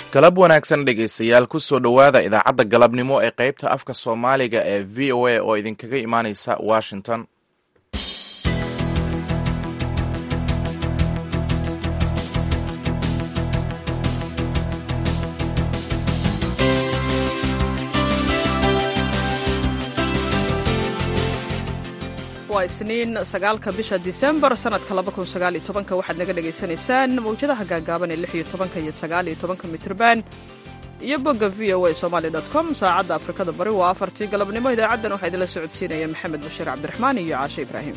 galab wanaagsan dhegaystayaal kusoo dhowaada idaacadda galabnimo ee qaybta afka soomaaliga ee v o a oo idinkaga imaaneysa washington waa isniin sagaalka bisha disembar sanadka labakunsagaaliytobanka waxaad naga dhagaysanaysaan mawjadaha gaagaaban ee lix iyo tobanka iyo sagaaliyo tobanka mitrban iyo bogga v o a somaali dot com saacadda afrikada bari waa afartii galabnimo idaacaddan waxaa idinla socodsiinaya maxamed bashiir cabdiraxmaan iyo caashe ibraahim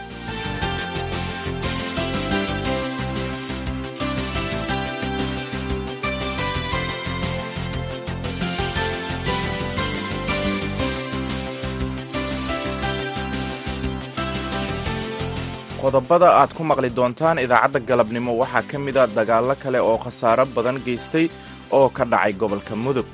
qodobada aad ku maqli doontaan idaacadda galabnimo waxaa ka mid a dagaallo kale oo khasaaro badan geystay oo ka dhacay gobolka mudug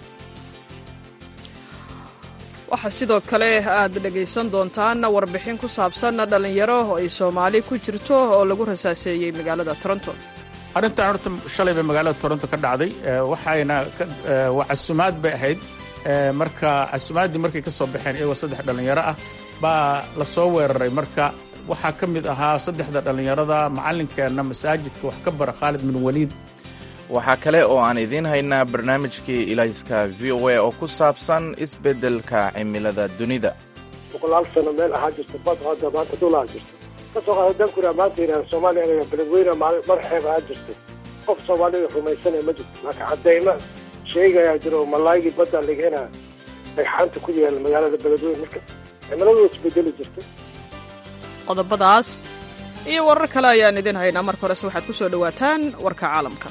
waxaa sidoo kale aad dhegaysan doontaan warbixin ku saabsan dhallinyaro oo ay soomaali ku jirto oo lagu rasaaseeyey magaalada toronto arrintan horta shalay bay magaalada toronto ka dhacday waxayna waa casumaad bay ahayd marka casumaaddii markay ka soo baxeen iyagoo saddex dhallinyaro ah baa la soo weeraray marka waxaa ka mid ahaa saddexda dhallinyarada macallinkeenna masaajidka wax ka bara khaalid bin waliid waxaa kale oo aan idiin haynaa barnaamijkii ilayska v o a oo ku saabsan isbeddelka cimilada dunida boqolaal sano meel ahaa jirta bad hadda maanta dhul ahaa jirta kasoo qaada dankura maanta yidhaha soomaaliya anaga beledweyne mar xeeb ahaa jirtay qof soomaalida rumaysanaya ma jirto marka caddayma sheegayaa jiro malaaygii badda lageena dhagxaanta ku yaala magaalada beledweyne marka cimiladu isbedeli jirtay qodobadaas iyo warar kale ayaan idin haynaa marka horese waxaad ku soo dhowaataan warka caalamka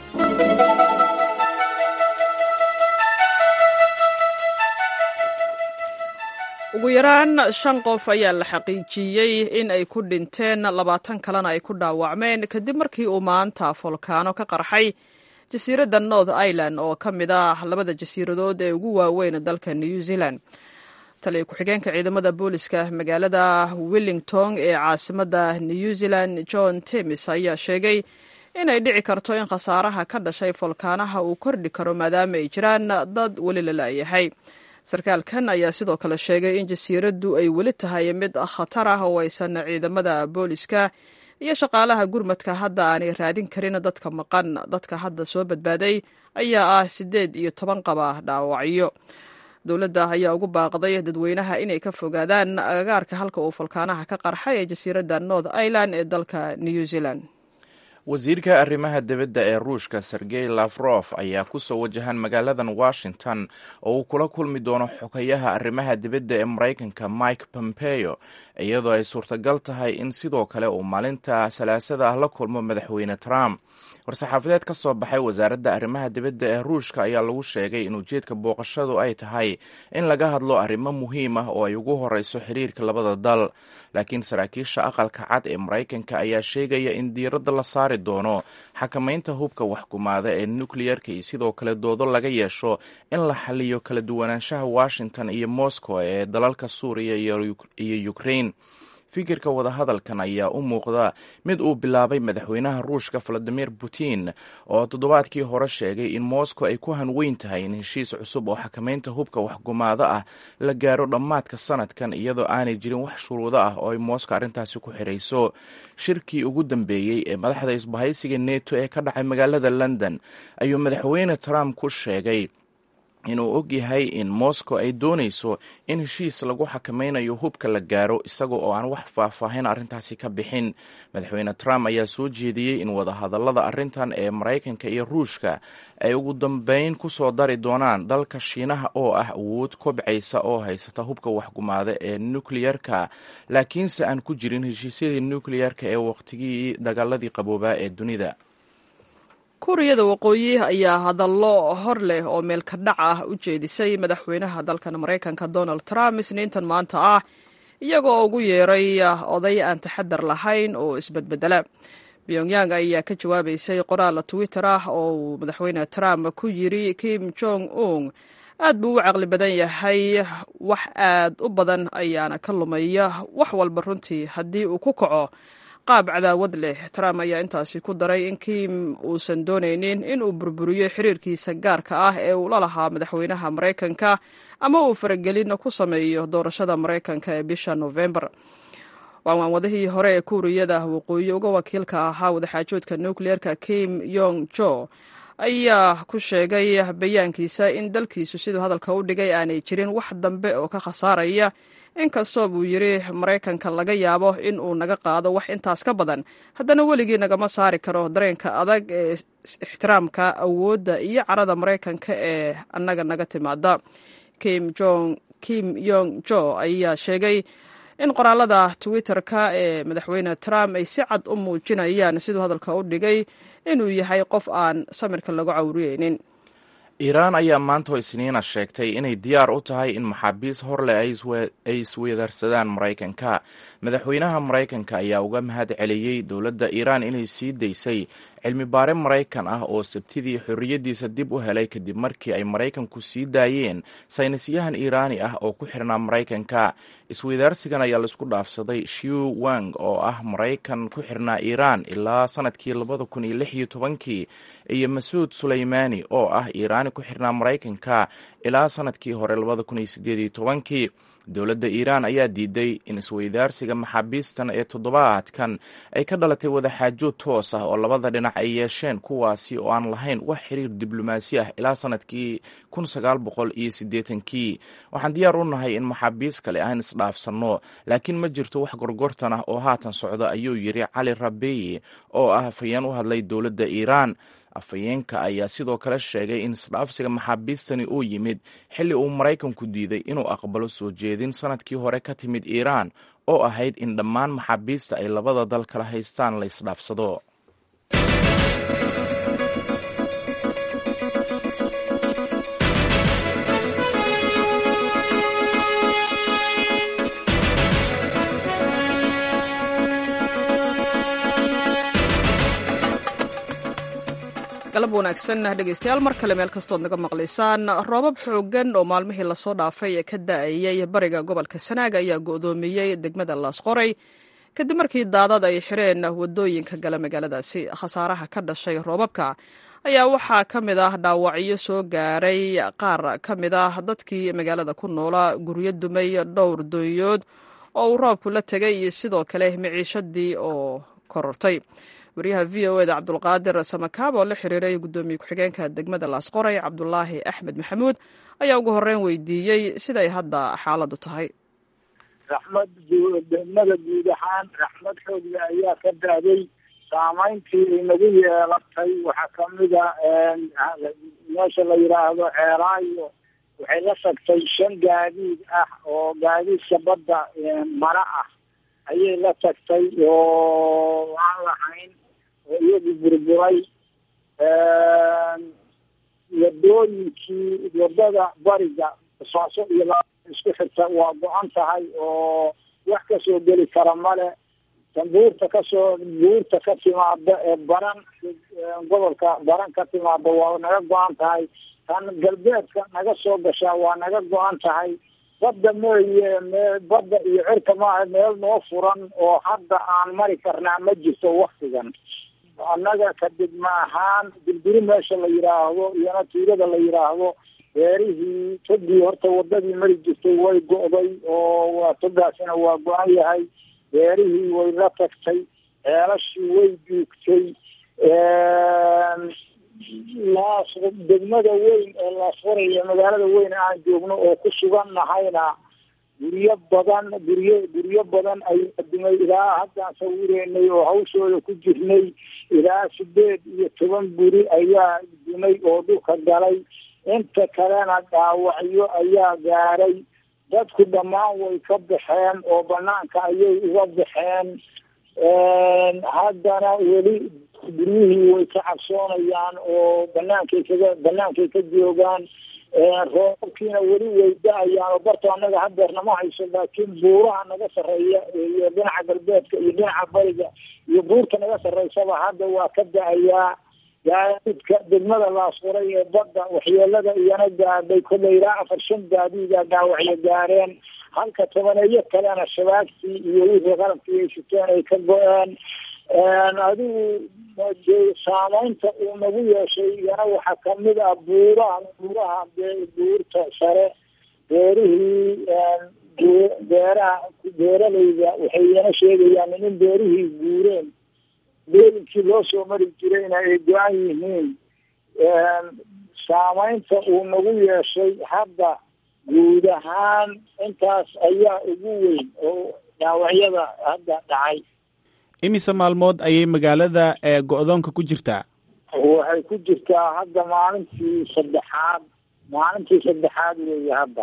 ugu yaraan shan qof ayaa la xaqiijiyey in ay ku dhinteen labaatan kalena ay ku dhaawacmeen kadib markii uu maanta folkaano ka qarxay jasiiradda north ireland oo ka mid ah labada jasiiradood ee ugu waaweyn dalka new zealand taliya ku-xigeenka ciidamada booliska magaalada wellington ee caasimadda new zealand john temis ayaa sheegay inay dhici karto in khasaaraha ka dhashay folkaanaha uu kordhi karo maadaama ay jiraan dad weli la la'yahay sarkaalkan ayaa sidoo kale sheegay in jasiiraddu ay weli tahay mid khatar ah oo aysan ciidamada booliska iyo shaqaalaha gurmadka hadda aanay raadin karin dadka maqan dadka hadda soo badbaaday ayaa ah siddeed iyo toban qaba dhaawacyo dowladda ayaa ugu baaqday dadweynaha inay ka fogaadaan agagaarka halka uu falkaanaha ka qarxay ee jasiiradda north ireland ee dalka new zealand wasiirka arrimaha dibadda ee ruushka sergey lafrof ayaa ku soo wajahan magaaladan washington oo uu kula kulmi doono xogayaha arrimaha dibadda ee maraykanka mike pompeo iyadoo ay suurtagal tahay in sidoo kale uu maalinta salaasada ah la kulmo madaxweyne trump war-saxaafadeed ka soo baxay wasaaradda arrimaha dibadda ee ruushka ayaa lagu sheegay in ujeedka booqashadu ay tahay in laga hadlo arrimo muhiim ah oo ay ugu horeyso xiriirka labada dal laakiin saraakiisha aqalka cad ee maraykanka ayaa sheegaya in diiradda la saari doono xakamaynta hubka waxkumaada ee nukleyerka iyo sidoo kale doodo laga yeesho in la xaliyo kala duwanaanshaha washington iyo moscow ee dalalka suuriya iyo ukraine fikirka wadahadalkan ayaa u muuqda mid uu bilaabay madaxweynaha ruushka valadimir putin oo toddobaadkii hore sheegay in moscow ay ku hanweyn tahay in heshiis cusub oo xakamaynta hubka waxgumaado ah la gaaro dhammaadka sanadkan iyadoo aanay jirin wax shuruudo ah oo ay moscow arrintaasi ku xirayso shirkii ugu dambeeyey ee madaxda isbahaysiga neto ee ka dhacay magaalada london ayuu madaxweyne trump ku sheegay inuu og yahay in moscow ay doonayso in heshiis lagu xakamaynayo hubka la gaaro isaga oo aan wax faahfaahin arrintaasi ka bixin madaxweyne trump ayaa soo jeediyey in wadahadallada arrintan ee maraykanka iyo ruushka ay ugu dambeyn ku soo dari doonaan dalka shiinaha oo ah awood kobcaysa oo haysata hubka waxgumaada ee nukleyerka laakiinse aan ku jirin heshiisyadii nukleyerka ee waqtigii dagaaladii qaboobaa ee dunida kuuriyada waqooyi ayaa hadallo hor leh oo meelka dhac ah u jeedisay madaxweynaha dalkan maraykanka donald trump isniintan maanta ah iyagoo ugu yeeray oday aan taxadar lahayn oo isbedbedela pyongyang ayaa ka jawaabaysay qoraal twitter ah oo uu madaxweyne trump ku yiri kim jong un aad buu u caqli badan yahay wax aad u badan ayaana ka lumaya wax walba runtii haddii uu ku kaco qaab cadaawad leh trump ayaa intaasi ku daray in kim uusan doonaynin in uu burburiyo xiriirkiisa gaarka ah ee uu la lahaa madaxweynaha maraykanka ama uu faragelin ku sameeyo doorashada maraykanka ee bisha novembar waanwaanwadihii hore ee kuuriyada waqooyi uga wakiilka ahaa wadaxaajoodka nukleerka kim yong jo ayaa ku sheegay bayaankiisa in dalkiisu siduu hadalka u dhigay aanay jirin wax dambe oo ka khasaaraya inkastoo buu yidhi maraykanka laga yaabo in uu naga qaado wax intaas ka badan haddana weligii nagama saari karo dareenka adag ee ixtiraamka awoodda iyo carada maraykanka ee annaga naga timaada kim jong kim yong jo ayaa sheegay in qoraalada twitter-ka ee madaxweyne trump ay si cad u muujinayaan siduu hadalka u dhigay inuu yahay qof aan samirka lagu cawriyeynin iiraan ayaa maanta oo isniina sheegtay inay diyaar u tahay in maxaabiis horleh ay isweedarsadaan maraykanka madaxweynaha maraykanka ayaa uga mahad celiyey dowladda iiraan inay sii daysay cilmi baare maraykan ah oo sabtidii xorriyaddiisa dib u helay kadib markii ay maraykanku sii daayeen saynisyahan iiraani ah oo ku xirnaa maraykanka isweydaarsigan ayaa laisku dhaafsaday shiu wang oo ah maraykan ku xirnaa iiraan ilaa sanadkii labada kun iyo lix iyo tobankii iyo masuud suleymaani oo ah iiraani ku xirnaa maraykanka ilaa sanadkii hore labada kun iyo sideed iyo tobankii dowladda iiraan ayaa diiday in isweydaarsiga maxaabiistan ee toddobaadkan ay ka dhalatay wadaxaajood toos ah oo labada dhinac ay yeesheen kuwaasi oo aan lahayn wax xiriir diblomaasi ah ilaa sanadkii kun sagaal boqol iyo siddeetankii waxaan diyaar u nahay in maxaabiis kale aan isdhaafsanno laakiin ma jirto wax gorgortan ah oo haatan socda ayuu yidhi cali rabeyi oo ah afhayeen u hadlay dowladda iiraan afhayeenka ayaa sidoo kale sheegay in isdhaafsiga maxaabiistani uu yimid xilli uu maraykanku diiday inuu aqbalo soo jeedin sanadkii hore ka timid iiraan oo ahayd in dhammaan maxaabiista ay labada dal kala haystaan la isdhaafsado galab wanaagsan dhegeystayaal mar kale meel kastood naga maqlaysaan roobab xooggan oo maalmihii lasoo dhaafay ee ka da-ayay bariga gobolka sanaag ayaa go-doomiyey degmada laasqoray kadib markii daadad ay xireen wadooyinka gala magaaladaasi khasaaraha ka dhashay roobabka ayaa waxaa ka mid ah dhaawacyo soo gaaray qaar ka mid ah dadkii magaalada ku noolaa guryo dumay dhowr doonyood oo uu roobku la tegay iyo sidoo kale miciishadii oo korortay waryaha v o eda cabdulqaadir samakaab oo la xiriiray guddoomiye ku-xigeenka degmada laasqoray cabdulaahi axmed maxamuud ayaa ugu horreyn weydiiyey siday hadda xaaladdu tahay raxmad degmada guud ahaan raxmad xoogle ayaa ka daaday saameyntii nagu yeelatay waxaa kamida meesha la yidhaahdo ceeraayo waxay la tagtay shan gaadiid ah oo gaadiidka badda mara ah ayay la tagtay oo aan lahayn oo iyagu burburay wadooyinkii wadada bariga saaso iyo la isku xirta waa go-an tahay oo wax kasoo geli kara male tan buurta kasoo buurta ka timaada ee baran gobolka baran ka timaada waa naga go-an tahay tan galbeedka naga soo gashaa waa naga go-an tahay badda mooye me badda iyo cirka maaha meel noo furan oo hadda aan mari karnaa ma jirto waktigan annaga kadibma ahaan dirbiri meesha la yidhaahdo iyona tuulada la yidhaahdo beerihii togii horta wadadii mari jirtay way go'day oo waa togaasina waa go-an yahay beerihii way la tagtay ceelashii way duugtay laas degmada weyn ee laasfaraya magaalada weyn aan joogno oo ku sugan nahayna guryo badan guryo guryo badan ayaa dumay ilaa haddaan sawireynay oo hawshooda ku jirnay ilaa sideed iyo toban guri ayaa dumay oo dhulka galay inta kalena dhaawacyo ayaa gaaray dadku dhammaan way ka baxeen oo banaanka ayay uga baxeen haddana weli guryihii way ka cabsoonayaan oo banaankay kaga banaankay ka joogaan roobabkiina weli way da-ayaan oo barto annaga hadeerna ma hayso laakiin buuraha naga sarreeya iyo dhinaca galbeedka iyo dhinaca bariga iyo buurta naga sarreysaba hadda waa ka da-ayaa gaadiidka degmada laasfuray ee badda waxyeelada iyana gaadhay kollay ilaa afar shan gaadiida dhaawacyo gaareen halka tobaneeyo kalena shabaagtii iyo wixii qalabkii ay siteen ay ka go-een adigu saameynta uu nagu yeeshay iyana waxaa kamid ah buuraha buuraha buurta sare beerihii beeraha beeralayda waxay iyana sheegayaan in beerihii guureen beelinkii loo soo mari jirayna ay go-an yihiin saameynta uu nagu yeeshay hadda guud ahaan intaas ayaa ugu weyn oo dhaawacyada hadda dhacay imise maalmood ayay magaalada go-doonka ku jirtaa waxay ku jirtaa hadda maalintii saddexaad maalintii saddexaad weeye hadda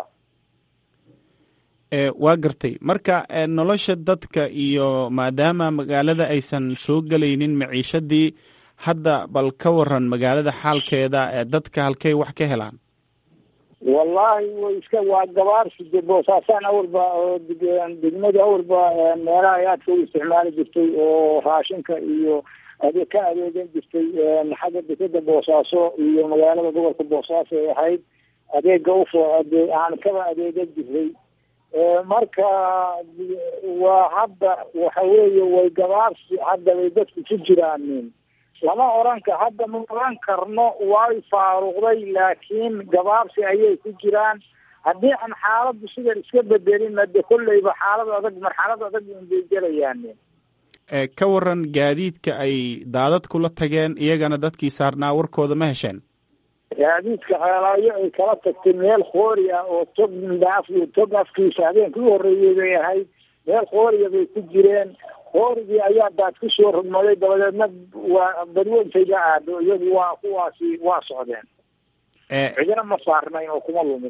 waa gartay marka nolosha dadka iyo maadaama magaalada aysan soo gelaynin maciishadii hadda bal ka waran magaalada xaalkeeda dadka halkay wax ka helaan wallahi way iska waa gabaarsi de boosaasaan awalba degmada awalba meelaha ay aadka u isticmaali jirtay oo raashinka iyo adeeg ka adeegan jirtay xagga dekeda boosaaso iyo magaalada gobolka boosaaso ay ahayd adeega ufo aan kaba adeegan jiray marka waa hadda waxa weeye way gabaarsi hadda bay dadku ku jiraanin lama oran ka hadda ma oran karno way faaruqday laakiin gabaabsi ayay ku jiraan haddii aan xaaladdu sidan iska bedelin de kolleyba xaalad adag marxalad adag unbay gelayaan ka waran gaadiidka ay daadad kula tageen iyagana dadkii saarnaa warkooda ma hesheen gaadiidka ceelaayo ay kala tagtay meel khoori ah oo tog af tog afkiisa habeenkii u horreeyey bay ahayd meel khooriya bay ku jireen hoorigii ayaa daad ku soo rogmaday dabadeedna waa badweyntayga aado iyagu waa kuwaasi waa socdeen cidina ma saarnayn oo kuma lumin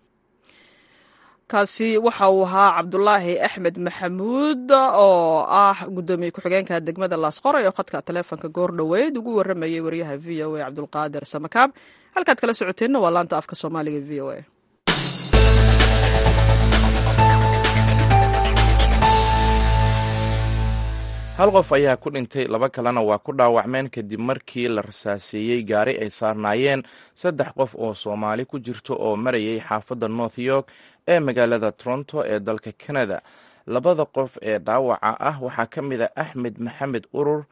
kaasi waxa uu ahaa cabdulaahi axmed maxamuud oo ah guddoomiye ku-xigeenka degmada laasqoray oo khadka taleefonka goor dhoweyd ugu waramayay wariyaha v o a cabdulqaadir samakaab halkaad kala socoteenna waa laanta afka soomaaliga v o a hal qof ayaa ku dhintay laba kalena waa ku dhaawacmeen kadib markii la rasaaseeyey gaari ay saarnaayeen saddex qof oo soomaali ku jirto oo marayay xaafadda north york ee magaalada toronto ee dalka canada labada qof ee dhaawaca ah waxaa ka mid a axmed maxamed urur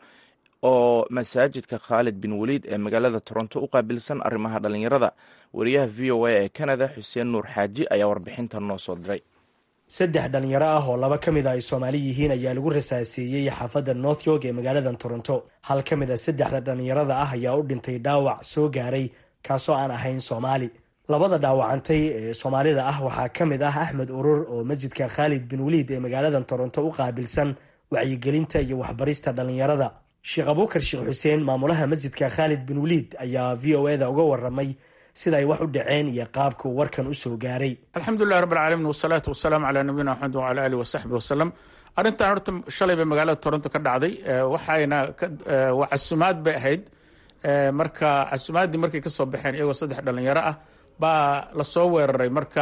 oo masaajidka khaalid bin waliid ee magaalada toronto u qaabilsan arrimaha dhallinyarada wariyaha v o a ee canada xuseen nuur xaaji ayaa warbixintan noo soo diray saddex dhalinyaro ah oo laba ka mid a ay soomaali yihiin ayaa lagu rasaaseeyey xaafadda north york ee magaalada toronto hal ka mid a saddexda dhalinyarada ah ayaa u dhintay dhaawac soo gaaray kaasoo aan ahayn soomaali labada dhaawacantay ee soomaalida ah waxaa ka mid ah axmed urur oo masjidka khaalid bin waliid ee magaalada toronto u qaabilsan wacyigelinta iyo waxbarista dhalinyarada sheekh abuukar sheekh xuseen maamulaha masjidka khaalid bin waliid ayaa v o eda uga waramay sida ay wax u dhaceen iyo qaabka uu warkan usoo gaaray alxamdulilahi rabb alcaalamiin wasalaatu wasalaamu calaa nabiyina maxamed wacala alihi wasaxbi wasalam arrintan horta shalay bay magaalada toronto ka dhacday waxayna waa casumaad bay ahayd marka casumaaddii markay kasoo baxeen iyagoo saddex dhalinyaro ah baa lasoo weeraray marka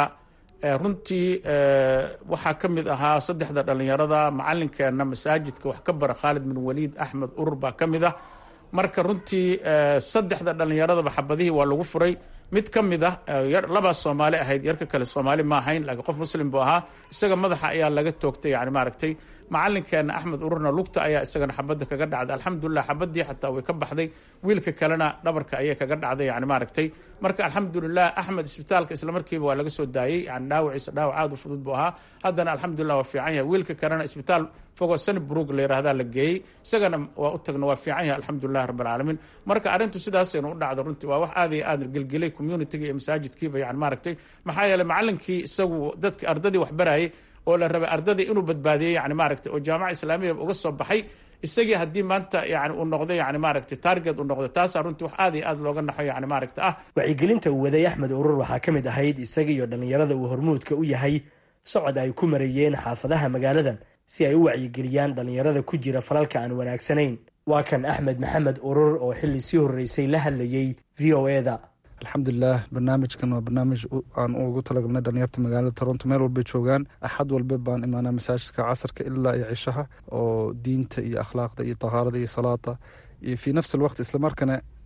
runtii waxaa ka mid ahaa saddexda dhalinyarada macalinkeena masaajidka wax ka bara khaalid bin waliid axmed urur baa ka mid ah marka runtii saddexda dhalinyaradaba xabadihii waa lagu furay mid ka mid ah labaa soomaali ahayd yarka kale soomaali ma ahayn laakiin qof muslim buu ahaa isaga madaxa ayaa laga toogtay yani maaragtay macalinkeena axmed ururna lugta ayaa isagana xabadda kaga dhacday alxamdulilah xabadii xataa way ka baxday wiilka kalena dhabarka ayay kaga dhacday yani maaragtay marka alxamdulilah axmed isbitaalka islamarkiiba waa laga soo daayey yani dhaawaciisa dhaawac aad u fudud buu ahaa haddana alxamdulilah waa fiican yahay wiilka kalena isbitaal fogo sanbrug la yirahdaa la geeyey isagana waa u tagna waa fiican yahay alxamdulilah rabb alcaalamiin marka arrintu sidaasaynu u dhacdo runtii waa wax aad iyo aad gelgelay communitiga iyo masaajidkiiba yani maaragtay maxaa yeeley macalinkii isagu dadki ardadii wax barayay oo la rabay ardadii inuu badbaadiyey yani maaragtay oo jaamaca islaamiya uga soo baxay isagii haddii maanta yani uu noqdo yani maaragtay target uu noqdo taasaa runtii wax aad iyo aad looga naxo yani maaragta ah wacyigelinta uu waday axmed urur waxaa ka mid ahayd isaga iyo dhallinyarada uu hormuudka u yahay socod ay ku marayeen xaafadaha magaaladan si ay u wacyigeliyaan dhallinyarada ku jira falalka aan wanaagsanayn waa kan axmed maxamed urur oo xilli sii horreysay la hadlayey v o eda alxamdulilah barnaamijkan waa barnaamij aan ugu talagalnay dhalinyarta magaalada toronto meel walbay joogaan axad walba baan imaanaa masaajidka casarka ilaa iyo cishaha oo diinta iyo akhlaaqda iyo tahaarada iyo salaada iyo fii nafsi alwaqt islamarkana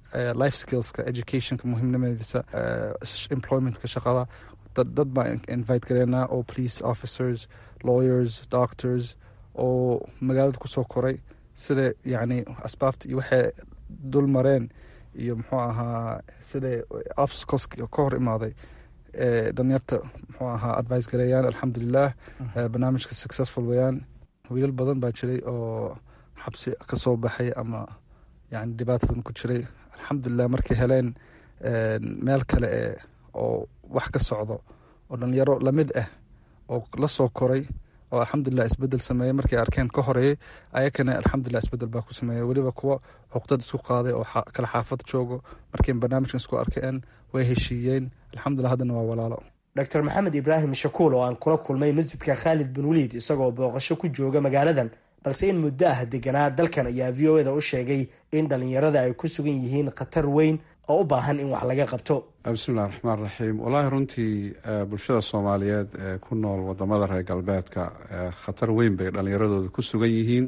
life skillska educationka muhiimnimadiisa employmentka shaqada dad baan invite gareynaa oo police officers lawyers doctors oo magaalada kusoo koray sida yacni asbaabta iyo waxay dul mareen iyo muxuu ahaa siday obstacles ka hor imaaday dhalinyarta muxuu ahaa advice gareeyaan alxamdulilah barnaamijka successful weyaan wiilal badan baa jiray oo xabsi ka soo baxay ama yani dhibaatadan ku jiray alxamdulilah markay heleen meel kale e oo wax ka socdo oo dhalinyaro lamid ah oo la soo koray oo alxamdulilah isbedel sameeyey markay arkeen ka horeeyey ayakana alxamdulilah isbedel baa ku sameeyey weliba kuwa xuqdad isku qaaday oo kala xaafad joogo markay barnaamijkan isku arkeen way heshiiyeen alxamdulilah haddana waa walaalo doctor maxamed ibraahim shakuul oo aan kula kulmay masjidka khaalid bin waliid isagoo booqasho ku jooga magaaladan balse in muddo ah deganaa dalkan ayaa v o eda u sheegay in dhalinyarada ay ku sugan yihiin khatar weyn oo u baahan in wax laga qabto bismillahi raxmaan raxiim wallaahi runtii bulshada soomaaliyeed ee ku nool wadamada reer galbeedka khatar weyn bay dhalinyaradooda ku sugan yihiin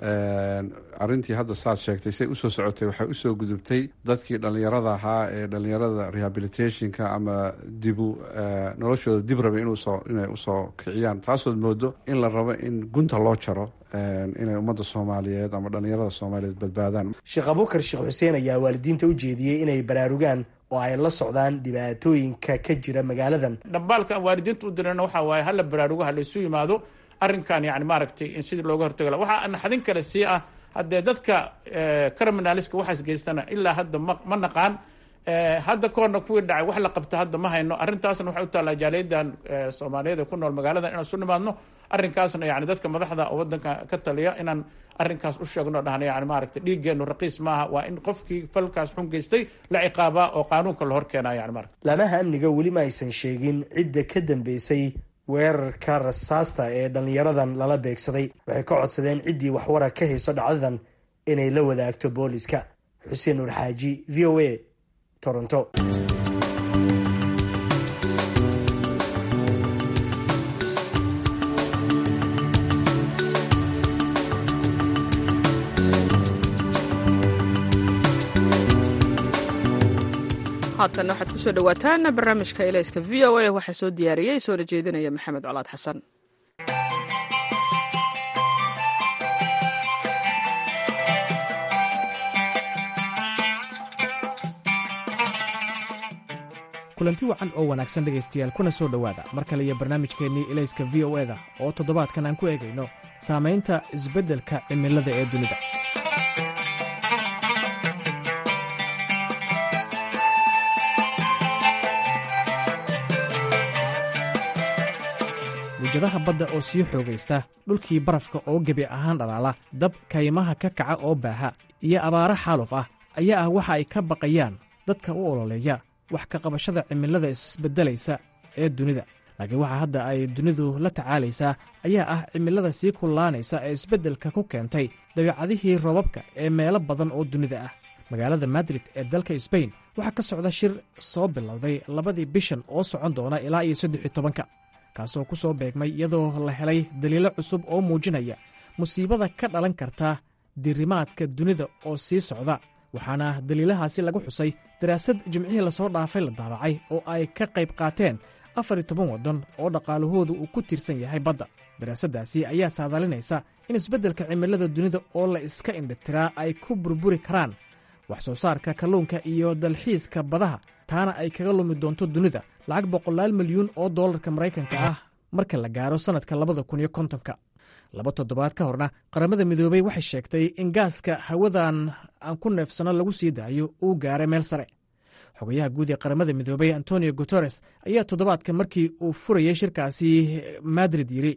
arintii hadda saad sheegtay say usoo socotay waxay usoo gudubtay dadkii dhalinyarada ahaa ee dhalinyarada rehabilitationka ama dibu noloshooda dib raba inay usoo kiciyaan taasood moodo in la rabo in gunta loo jaro inay ummadda soomaaliyeed ama dhalinyarada soomaaliyeed badbaadaan sheekh abuukar sheekh xuseen ayaa waalidiinta u jeediyey inay baraarugaan oo ay la socdaan dhibaatooyinka ka jira magaaladan dhambaalka waalidiinta u dirana waxaa waaye hala baraarugo hala isu yimaado arrinkan yani maaragtay in sidii looga hortaga la waxaa naxdin kale sii ah haddee dadka criminaliska waxaas geystana ilaa hadda ma ma naqaan hadda kahorna kuwii dhacay wax la qabta hadda ma hayno arrintaasna waxay u taallaa jaaliyadan soomaaliyeed ee ku nool magaaladan inaan isu nimaadno arrinkaasna yani dadka madaxda oo wadanka ka taliya inaan arrinkaas u sheegno dhahno yani maaragtay dhiiggeenu raqiis maaha waa in qofkii falkaas xun geystay la ciqaabaa oo qaanuunka la hor keenaa yani marata laamaha amniga weli ma aysan sheegin cidda ka dambeysay weerarka rasaasta ee dhalinyaradan lala beegsaday waxay ka codsadeen ciddii waxwara ka hayso dhacdadan inay la wadaagto booliska xuseen nuur xaaji v o a toronto haatan waxaad kusoo dhawaataan barnaamijka ilayska v o a waxaa soo diyaariyey soona jeedinaya maxamed colaad xasan kulanti wacan oo wanaagsan dhegaystayaal kuna soo dhowaada mar kale iyo barnaamijkeennii ilayska v o eda oo toddobaadkan aan ku eegayno saamaynta isbeddelka cimilada ee dunida mujadaha badda oo sii xoogaysta dhulkii barafka oo gebi ahaan dhalaala dab kaymaha ka kaca oo baaha iyo abaaro xaaluf ah ayaa ah waxa ay ka baqayaan dadka u ololeeya wax ka qabashada cimilada isbeddelaysa ee dunida laakiin waxa hadda ay dunidu la tacaalaysaa ayaa ah cimilada sii kullaanaysa ee isbeddelka ku keentay dabeecadihii roobabka ee meelo badan oo dunida ah magaalada madrid ee dalka sbain waxaa ka socda shir soo bilowday labadii bishan oo socon doona ilaa iyo saddex iyo tobanka kaasoo ku soo beegmay iyadoo la helay daliilo cusub oo muujinaya musiibada ka dhalan karta dirimaadka dunida oo sii socda waxaana daliilahaasi lagu xusay daraasad jimcihii lasoo dhaafay la daabacay oo ay ka qayb qaateen afar iyo toban waddan oo dhaqaalahoodu uu ku tiirsan yahay badda daraasaddaasi ayaa saadalinaysa in isbeddelka cimilada dunida oo la iska indhitiraa ay ku burburi karaan wax soo saarka kalluunka iyo dalxiiska badaha taana ay kaga lumi doonto dunida lacag boqolaal milyuun oo dollarka maraykanka ah marka la gaaro sannadka labada kun iyo kontonka laba toddobaad ka horna qaramada midoobey waxay sheegtay in gaaska hawadan aan ku neefsano lagu sii daayo uu gaaray meel sare xogayaha guud ee qaramada midoobey antonio guteres ayaa toddobaadka markii uu furayay shirkaasi madrid yidhi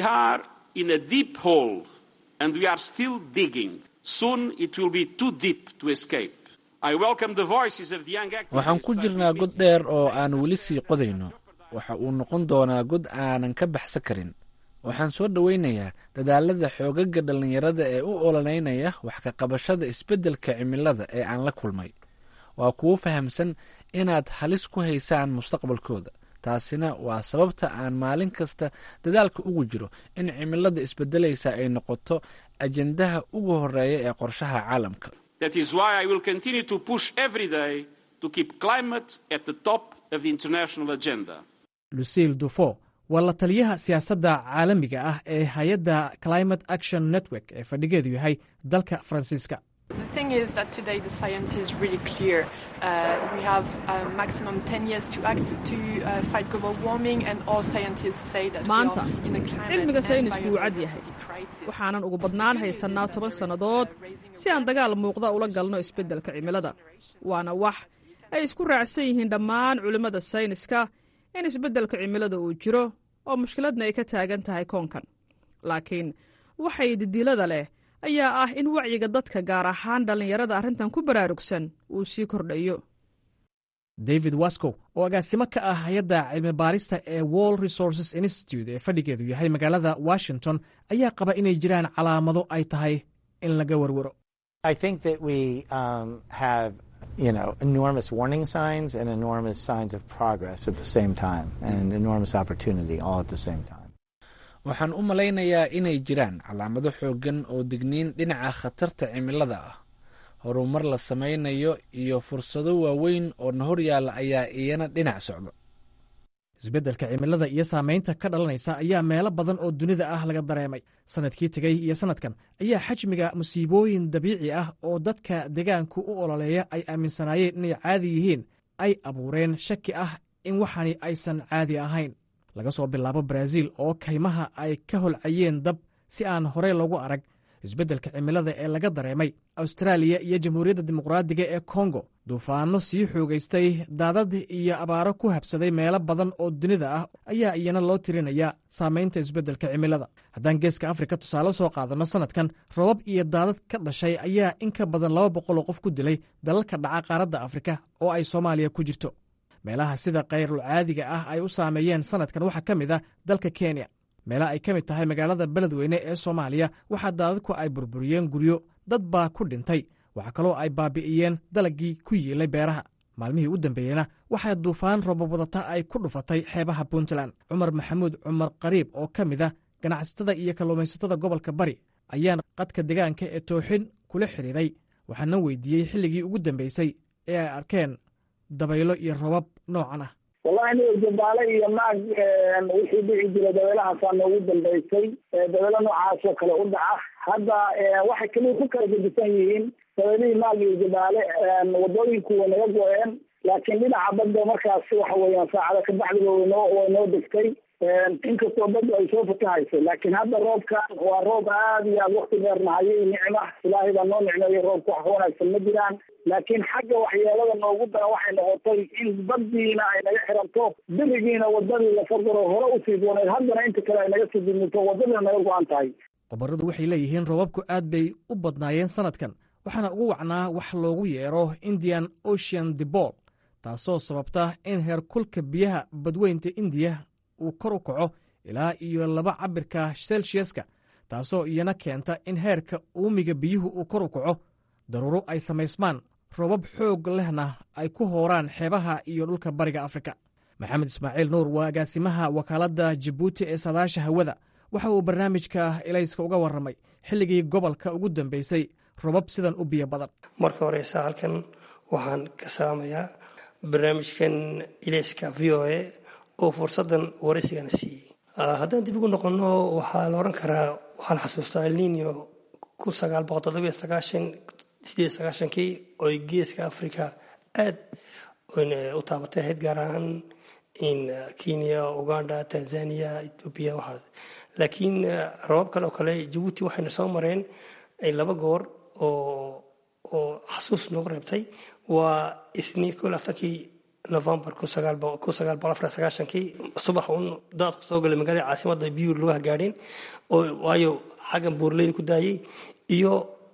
waxaan ku jirnaa god dheer oo aan weli sii qodayno waxa uu noqon doonaa god aanan ka baxsan karin waxaan soo dhoweynayaa dadaalada xoogaga dhallinyarada ee u ololeynaya wax ka qabashada isbeddelka cimilada ee aan la kulmay waa kuwo fahamsan inaad halis ku haysaan mustaqbalkooda taasina waa sababta aan maalin kasta dadaalka ugu jiro in cimilada isbeddelaysa ay noqoto ajendaha ugu horeeya ee qorshaha caalamka That is why I will continue to push every day to keep climate at the top of the international agenda. lucille dufo waa la taliyaha siyaasadda caalamiga ah ee hay-adda climate action network ee fadhigeedu yahay dalka faransiiska The thing is that today the science is really clear. Uh, we have a maximum 10 years to act to uh, fight global warming, and all scientists say that maanta we are in a climate cilmiga and saynisku wuu cad yahay biodiversity crisis. waxaanan ugu badnaan haysannaa toban sannadood si aan dagaal muuqda ula galno isbeddelka cimilada waana wax ay isku raacsan yihiin dhammaan culimmada sayniska in isbeddelka cimilada uu jiro oo mushkiladna ay ka taagan tahay koonkan laakiin waxay didiilada leh ayaa ah in wacyiga dadka gaar ahaan dhallinyarada arrintan ku baraarugsan uu sii kordhayo david wascow oo agaasimo ka ah hay-adda cilmi baarista ee world resources institute ee fadhigeedu yahay magaalada washington ayaa qaba inay jiraan calaamado ay tahay in laga warwaro I think that we um, have, you know, enormous warning signs and enormous signs of progress at the same time, and enormous opportunity all at the same time. waxaan u malaynayaa inay jiraan calaamado xooggan oo digniin dhinaca khatarta cimilada ah horumar la samaynayo iyo fursado waaweyn oo na hor yaalla ayaa iyana dhinac socda isbeddelka cimilada iyo saamaynta ka dhalanaysa ayaa meelo badan oo dunida ah laga dareemay sannadkii tegey iyo sannadkan ayaa xajmiga musiibooyin dabiici ah oo dadka deegaanku u ololeeya ay aaminsanaayeen inay caadi yihiin ay abuureen shaki ah in waxani aysan caadi ahayn laga soo bilaabo baraaziil oo kaymaha ay ka holcayeen dab si aan horey loogu arag isbeddelka cimilada ee laga dareemay austraaliya iyo jamhuuriyadda dimuqraadiga ee kongo duufaanno sii xoogaystay daadad iyo abaaro ku habsaday meelo badan oo dunida ah ayaa iyana loo tirinayaa saamaynta isbeddelka cimilada haddaan geeska afrika tusaale soo qaadanno sannadkan robab iyo daadad ka dhashay ayaa in ka badan laba boqol oo qof ku dilay dalalka dhaca qaaradda afrika oo ay soomaaliya ku jirto meelaha sida kayrul caadiga ah ay u saameeyeen sannadkan waxaa ka mid ah dalka kenya meelaha ay ka mid tahay magaalada beledweyne ee soomaaliya waxaa daadadku ay burburiyeen guryo dad baa ku dhintay waxaa kaloo ay baabi'iyeen dalaggii ku yiilay beeraha maalmihii u dambeeyeyna waxaa duufaan robab wadata ay ku dhufatay xeebaha puntland cumar maxamuud cumar qariib oo ka mid ah ganacsatada iyo kalluumaysatada gobolka bari ayaan qadka deegaanka ee tooxin kula xidhiiray waxaana weydiiyey xilligii ugu dambeysay ee ay arkeen dabaylo iyo robab noocan ah wallahi aniga jabaale iyo maag wixii dhici jira dabeelahaasaa noogu dambeysay dabeelo noocaas oo kale u dhaca hadda waxay kaliya ku kala gedisan yihiin dabeelihii maag iyo jabaale wadooyinku way naga go-een laakiin dhinaca badda markaas waxa weeyaan saacada kabacdiba waynoo way noo degtay inkastoo badda ay soo fatahayso laakiin hadda roobkan waa roob aad iyo aad wakti dheer nahayay nicma ilaahay baa noo nicmeeyo roobka wax ka wanaagsan ma jiraan laakiin xagga waxyeelada noogu daran waxay noqotay in baddiina ay naga xiranto berigiina wadadii la fagaro hore usii dooneed haddana inta kale ay naga sii dimito wadadina naga go-an tahay qobarradu waxay leeyihiin roobabku aad bay u badnaayeen sannadkan waxaana ugu wacnaa wax loogu yeero indian ocean debol taasoo sababta in heerkulka biyaha badweynta indiya uu kor u kaco ilaa iyo laba cabirka selsiaska taasoo iyana keenta in heerka uumiga biyuhu uu kor u kaco daruuro ay samaysmaan roobab xoog lehna ay ku hooraan xeebaha iyo dhulka bariga afrika maxamed ismaaciil nuur waa agaasimaha wakaaladda jabuuti ee saadaasha hawada waxa uu barnaamijka ilayska uga warramay xilligii gobolka ugu dambeysay robab sidan u biyo badan marka horeysa halkan waxaan ka salaamayaa barnaamijkan ilayska v o a oo fursadan waraysigana siiyey haddaan dib ugu noqono waxaa la oran karaa waxaa la xasuustaa elnino kun sagaal boqol toddobiyo sagaashan sideed sagaashankii oy geeska africa aad u taabatay ahayd gaar ahaan in kenya uganda tanzania ethoobia waxaas laakiin rababkan oo kale jabuuti waxayna soo mareen laba goor oo oo xasuus noogu reebtay waa isniin kol afartankii novembar kun sagaal boqol afar sagaashankii subax uun daadku soo galay magaalada caasimada biyuu lagu hagaadheen oo waayo xaggan buurleyda ku daayay iyo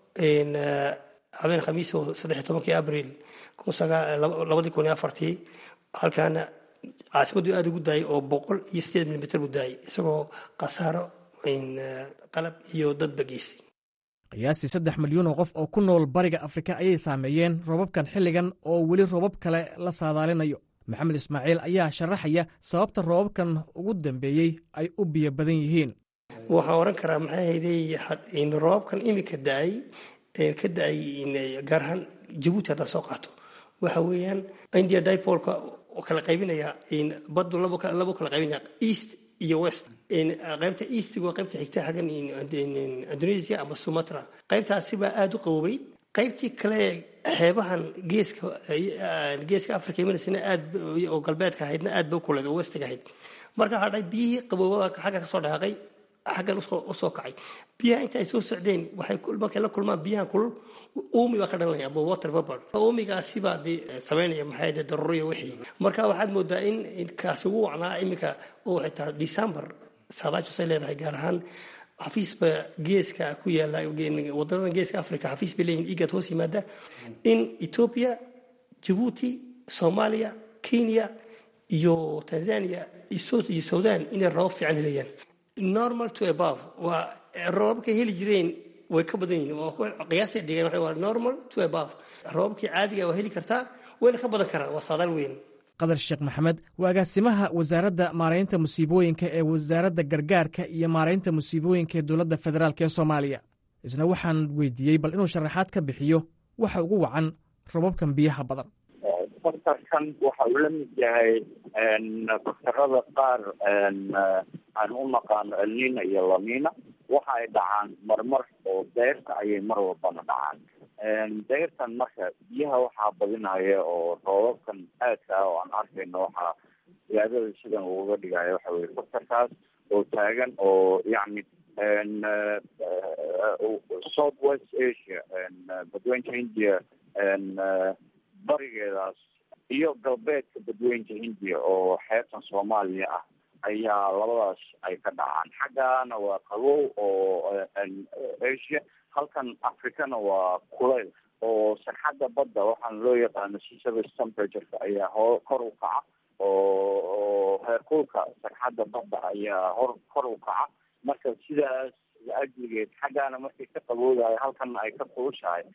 habeen khamiis oo saddex tobankii abril labadii kun iyo afartii halkaana caasimaddu aada ugu daayay oo boqol iyo sideed milimitr buu daayay isagoo khasaaro qalab iyo dadba geysay qiyaastii saddex milyuun oo qof oo ku nool bariga afrika ayay saameeyeen roobabkan xilligan oo weli roobab kale la saadaalinayo maxamed ismaaciil ayaa sharaxaya sababta roobabkan ugu dambeeyey ay u biyo badan yihiin waxaan oran karaa maxay hayday roobabkan imika da-ay ka da-ay gaar ahaan jabuuti haddaa soo qaato waxa weeyaan india dipolka oo kala qaybinaya badu labo kala qaybinaya east iyo west qaybta eastiga waa qaybta xigta xaggan indonesia ama sumatra qaybtaasibaa aada u qaboobay qaybtii kale xeebahan geeska geeska africa imanaysan aad oo galbeedka ahaydna aad ba u kuleed oo westiga ahayd marka waxaa dhahay biyihii qabooba xagga kasoo dhaqaaqay xaggan usoo kacay biyaha inta ay soo socdeen waxay markay la kulmaan biyahan kulul uumi baa ka dhalanaya ama water vapor uumigaasi baa de samaynaya maxay de daruuriya wixii marka waxaad moodaa in kaasi ugu wacnaa iminka oo xitaa december saadaashasay leedahay gaar ahaan xafiisba geeska ku yaala wadanadan geeska africa xafiis bay leeyihin igad hoos yimaada in ethiopia jabuuti soomaaliya kenya iyo tanzania iyo sudan inay rabab fiican helayaan normal to above waa roobabka heli jireen way ka badan yihiin qiyaasay dhigeen waxa waa normal to above roobabkii caadiga waa heli kartaa wayna ka badan karaan waa saadaal weyn qadar sheekh maxamed waa agaasimaha wasaaradda maaraynta musiibooyinka ee wasaaradda gargaarka iyo maaraynta musiibooyinka ee dowladda federaalk ee soomaaliya isna waxaan weydiiyey bal inuu sharaxaad ka bixiyo waxa ugu wacan robabkan biyaha badan faktarkan waxa uu la mid yahay faktarada qaar aan u naqaano elnina iyo lamina waxa ay dhacaan marmar oo deyrta ayay mar walbana dhacaan deyrtan marka biyaha waxaa badinaya oo roobabkan aadka ah oo aan arkayno waxaa siyaadada sidan uga dhigaya waxa weye faktarkaas oo taagan oo yacni south west asia badweynta india barigeedaas iyo galbeedka badweynta hindiya oo xeebtan soomaaliya ah ayaa labadaas ay ka dhacaan xaggana waa qabow oo asia halkan africana waa kuleyl oo sarxadda badda waxaana loo yaqaano sea service temperatureka ayaa ho kor u kaca oo heerkulka sarxadda badda ayaa hor kor u kaca marka sidaas ajligeed xaggaana markay ka qaboodahay halkana ay ka kulushahay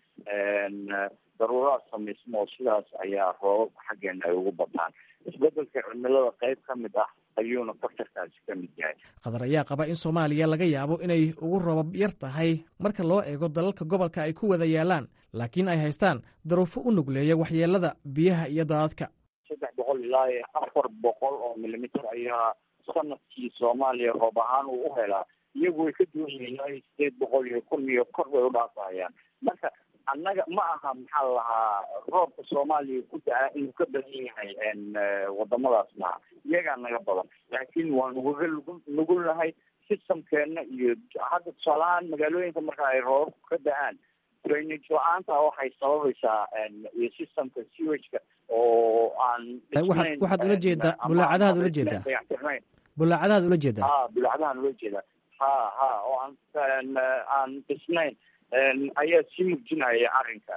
daruuraad samaysmo oo sidaas ayaa roobabka xaggeena ay ugu bataan isbedelka cimilada qayb ka mid ah ayuuna faktarkaasi ka mid yahay qatar ayaa qaba in soomaaliya laga yaabo inay ugu roobab yar tahay marka loo eego dalalka gobolka ay ku wada yaalaan laakiin ay haystaan daruufo u nugleeya waxyeelada biyaha iyo daadadka saddex boqol ilaa iyo afar boqol oo milimitir ayaa sanadkii soomaaliya roob ahaan uu u helaa iyagu way ka duwan yihiin ilaa iyo sideed boqol iyo kun iyo kor bay u dhaafayaan marka annaga ma aha maxaa la lahaa roobka soomaaliya ku da-a inuu ka badan yahay wadamadaas maha iyagaa naga badan laakiin waa nugaga nugu nugulnahay systemkeena iyo hadda tusaalahaan magaalooyinka marka ay roobabku ka da-aan drainage la-aanta waxay sababaysaa iyo systemka sewageka oo aan waxaad waxaad ula jeedaa bulaacadahaad ula jeedaa bulaacadahaad ula jeedaa ha bulaacadahaan ula jeedaa ha ha oo aan aan dhisnayn ayaa sii murjinaya arrinka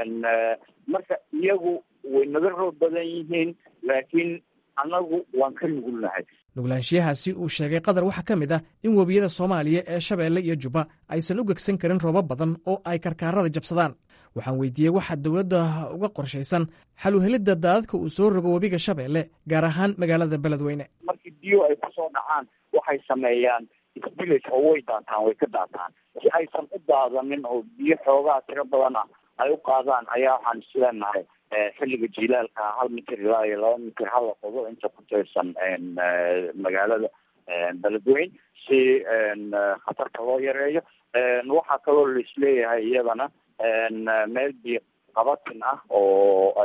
marka iyagu way naga roob badan yihiin laakiin annagu waan ka nugulnahay nuglaanshiyahaasi uu sheegay qatar waxaa ka mid ah in webiyada soomaaliya ee shabeelle iyo jubba aysan u gegsan karin roobab badan oo ay karkaarada jabsadaan waxaan weydiiyey waxaa dowladda uga qorshaysan xal uhelidda daadadka uu soo rogo webiga shabeelle gaar ahaan magaalada beledweyne markii biyo ay kusoo dhacaan waxay sameeyaan isbilage oo way daataan way ka daataan si aysan u daadanin oo biyo xoogaa tiro badan ah ay u qaadaan ayaa waxaan isleenahay xilliga jilaalka hal mitir ilaa iyo laba mitir hala qodo inta ku tirsan magaalada beledweyn si khatarta loo yareeyo waxaa kaloo laisleeyahay iyadana meel biyo qabatin ah oo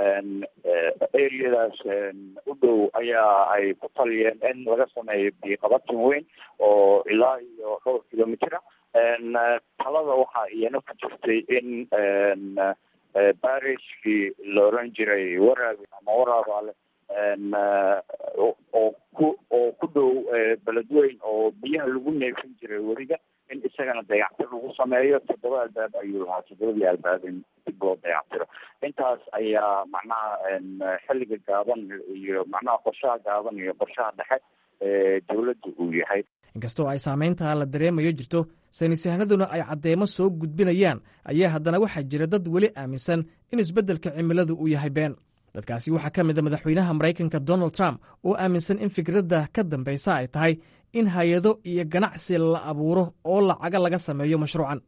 areadaas u dhow ayaa ay ku taliyeen in laga sameeyo biyo qabatin weyn oo ilaa iyo dhowr kilomitr ah talada waxaa iyana ku jirtay in barishkii la oran jiray waraabi ama waraabaale oo ku oo ku dhow beledweyn oo biyaha lagu neefin jiray weriga in isagana dayactir lagu sameeyo toddoba albaab ayuu lahaa toddobadii albaab in dib loo dayactiro intaas ayaa macnaha xilliga gaaban iyo macnaha qorshaha gaaban iyo qorshaha dhexe ee dowladda uu yahay inkastoo ay saamayntaa la dareemayo jirto saynisyahanaduna ay caddeemo soo gudbinayaan ayaa haddana waxaa jira dad weli aaminsan in isbeddelka cimiladu uu yahay been dadkaasi waxaa ka mid a madaxweynaha maraykanka donald trump oo aaminsan in fikradda ka dambaysa ay tahay in hay-ado iyo ganacsi la abuuro oo lacaga laga sameeyo mashruucan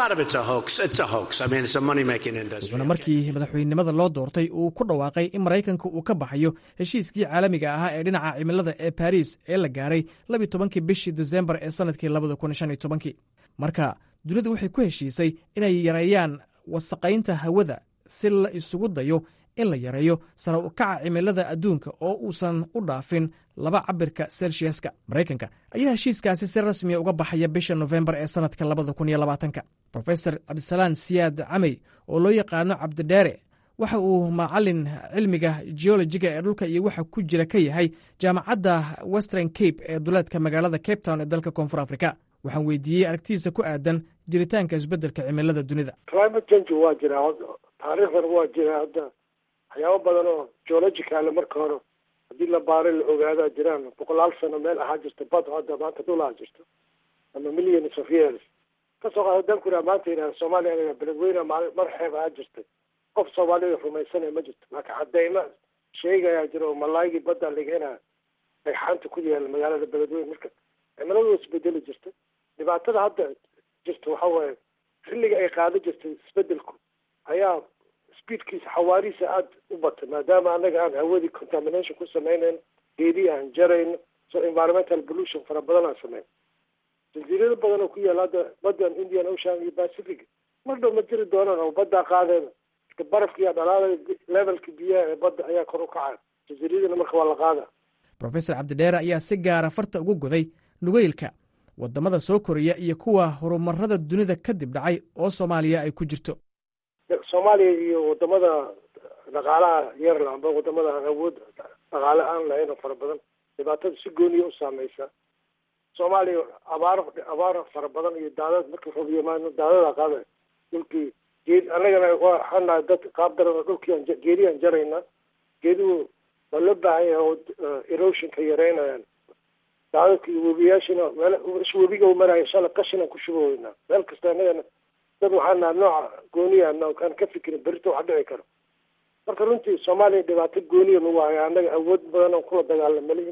wuxuuna markii madaxweynenimada loo doortay uu ku dhawaaqay in maraykanka uu ka baxayo heshiiskii caalamiga ahaa ee dhinaca cimilada ee baris ee la gaaray labi tobankii bishii desembar ee sannadkii labada kun shan iyo tobankii marka dunidu waxay ku heshiisay inay yareeyaan wasaqaynta hawada si la isugu dayo in la yareeyo sare u kaca cimilada adduunka oo uusan u dhaafin laba cabirka selsiaska maraykanka ayaa heshiiskaasi si rasmiya uga baxaya bisha nofembar ee sannadka labada kun iyo labaatanka rofesor cabdisalaan siyaad camey oo loo yaqaano cabdidheere waxa uu macalin cilmiga geologiga ee dhulka iyo waxa ku jira ka yahay jaamacadda western cape ee duleedka magaalada cape town ee dalka koonfur africa waxaan weydiiyey aragtidiisa ku aadan jiritaanka isbeddelka cimilada dunida climate change waa jiraa taariikhdan waa jiraa hadda waxyaabo badan oo geologicale marka hore haddii la baaray la ogaadaa jiraan boqolaal sano meel ahaa jirta bad hadda maanta dhul ahaa jirta ama millions of years kasoo qaada dankura maanta yidhaha soomaaliya anaga beledweyne maal mar xeeb ahaa jirtay qof soomaalida rumaysanaya ma jirto laakiin cadeyma sheegayaa jira oo malaaygii badda lageena ay xaanta ku yaala magaalada beledweyne marka cimiladu isbedeli jirta dhibaatada hadda jirta waxa waaye xilliga ay qaado jirtay isbedelku ayaa speedkiisa xawaarihiisa aada u batay maadaama anaga aan hawadii contamination ku sameynayn geedii aan jarayno so environmental pollution fara badan aan sameyn jasiirado badan oo ku yaala hadda badan indian ocean iyo pacific mar dhow ma jiri doonaan oo baddaa qaadeen marka barafkiiyaa dhalaalaya levelka biyaha ee badda ayaa kor u kacaya jasiiradina marka waa la qaada rofesor cabdidheere ayaa si gaara farta ugu goday nugeylka waddamada soo koraya iyo kuwa horumarada dunida kadib dhacay oo soomaaliya ay ku jirto soomaaliya iyo wadamada dhaqaalaha yarla amba wadamada aan awood dhaqaale aan lahayn oo fara badan dhibaatada si gooniya u saameysa soomaaliya abaar abaar fara badan iyo daadad markii roob yimaano daadada qaada dhulkii geed annagana waxaan nahay dad qaab daran oo dhulkii aan geedii aan jarayna geeduhu waa loo baahan yahay oo erosionka yareynayaan daadadka iyo webiyaashina meel webiga u maraya shala qashin aan ku shubaweynaa meel kasta annagana dad waxaan nahay nooca gooniya aan ka fikirin berito wax dhici karo marka runtii soomaaliya dhibaato gooniya nagu haya annaga awood badan oo kula dagaalama lihin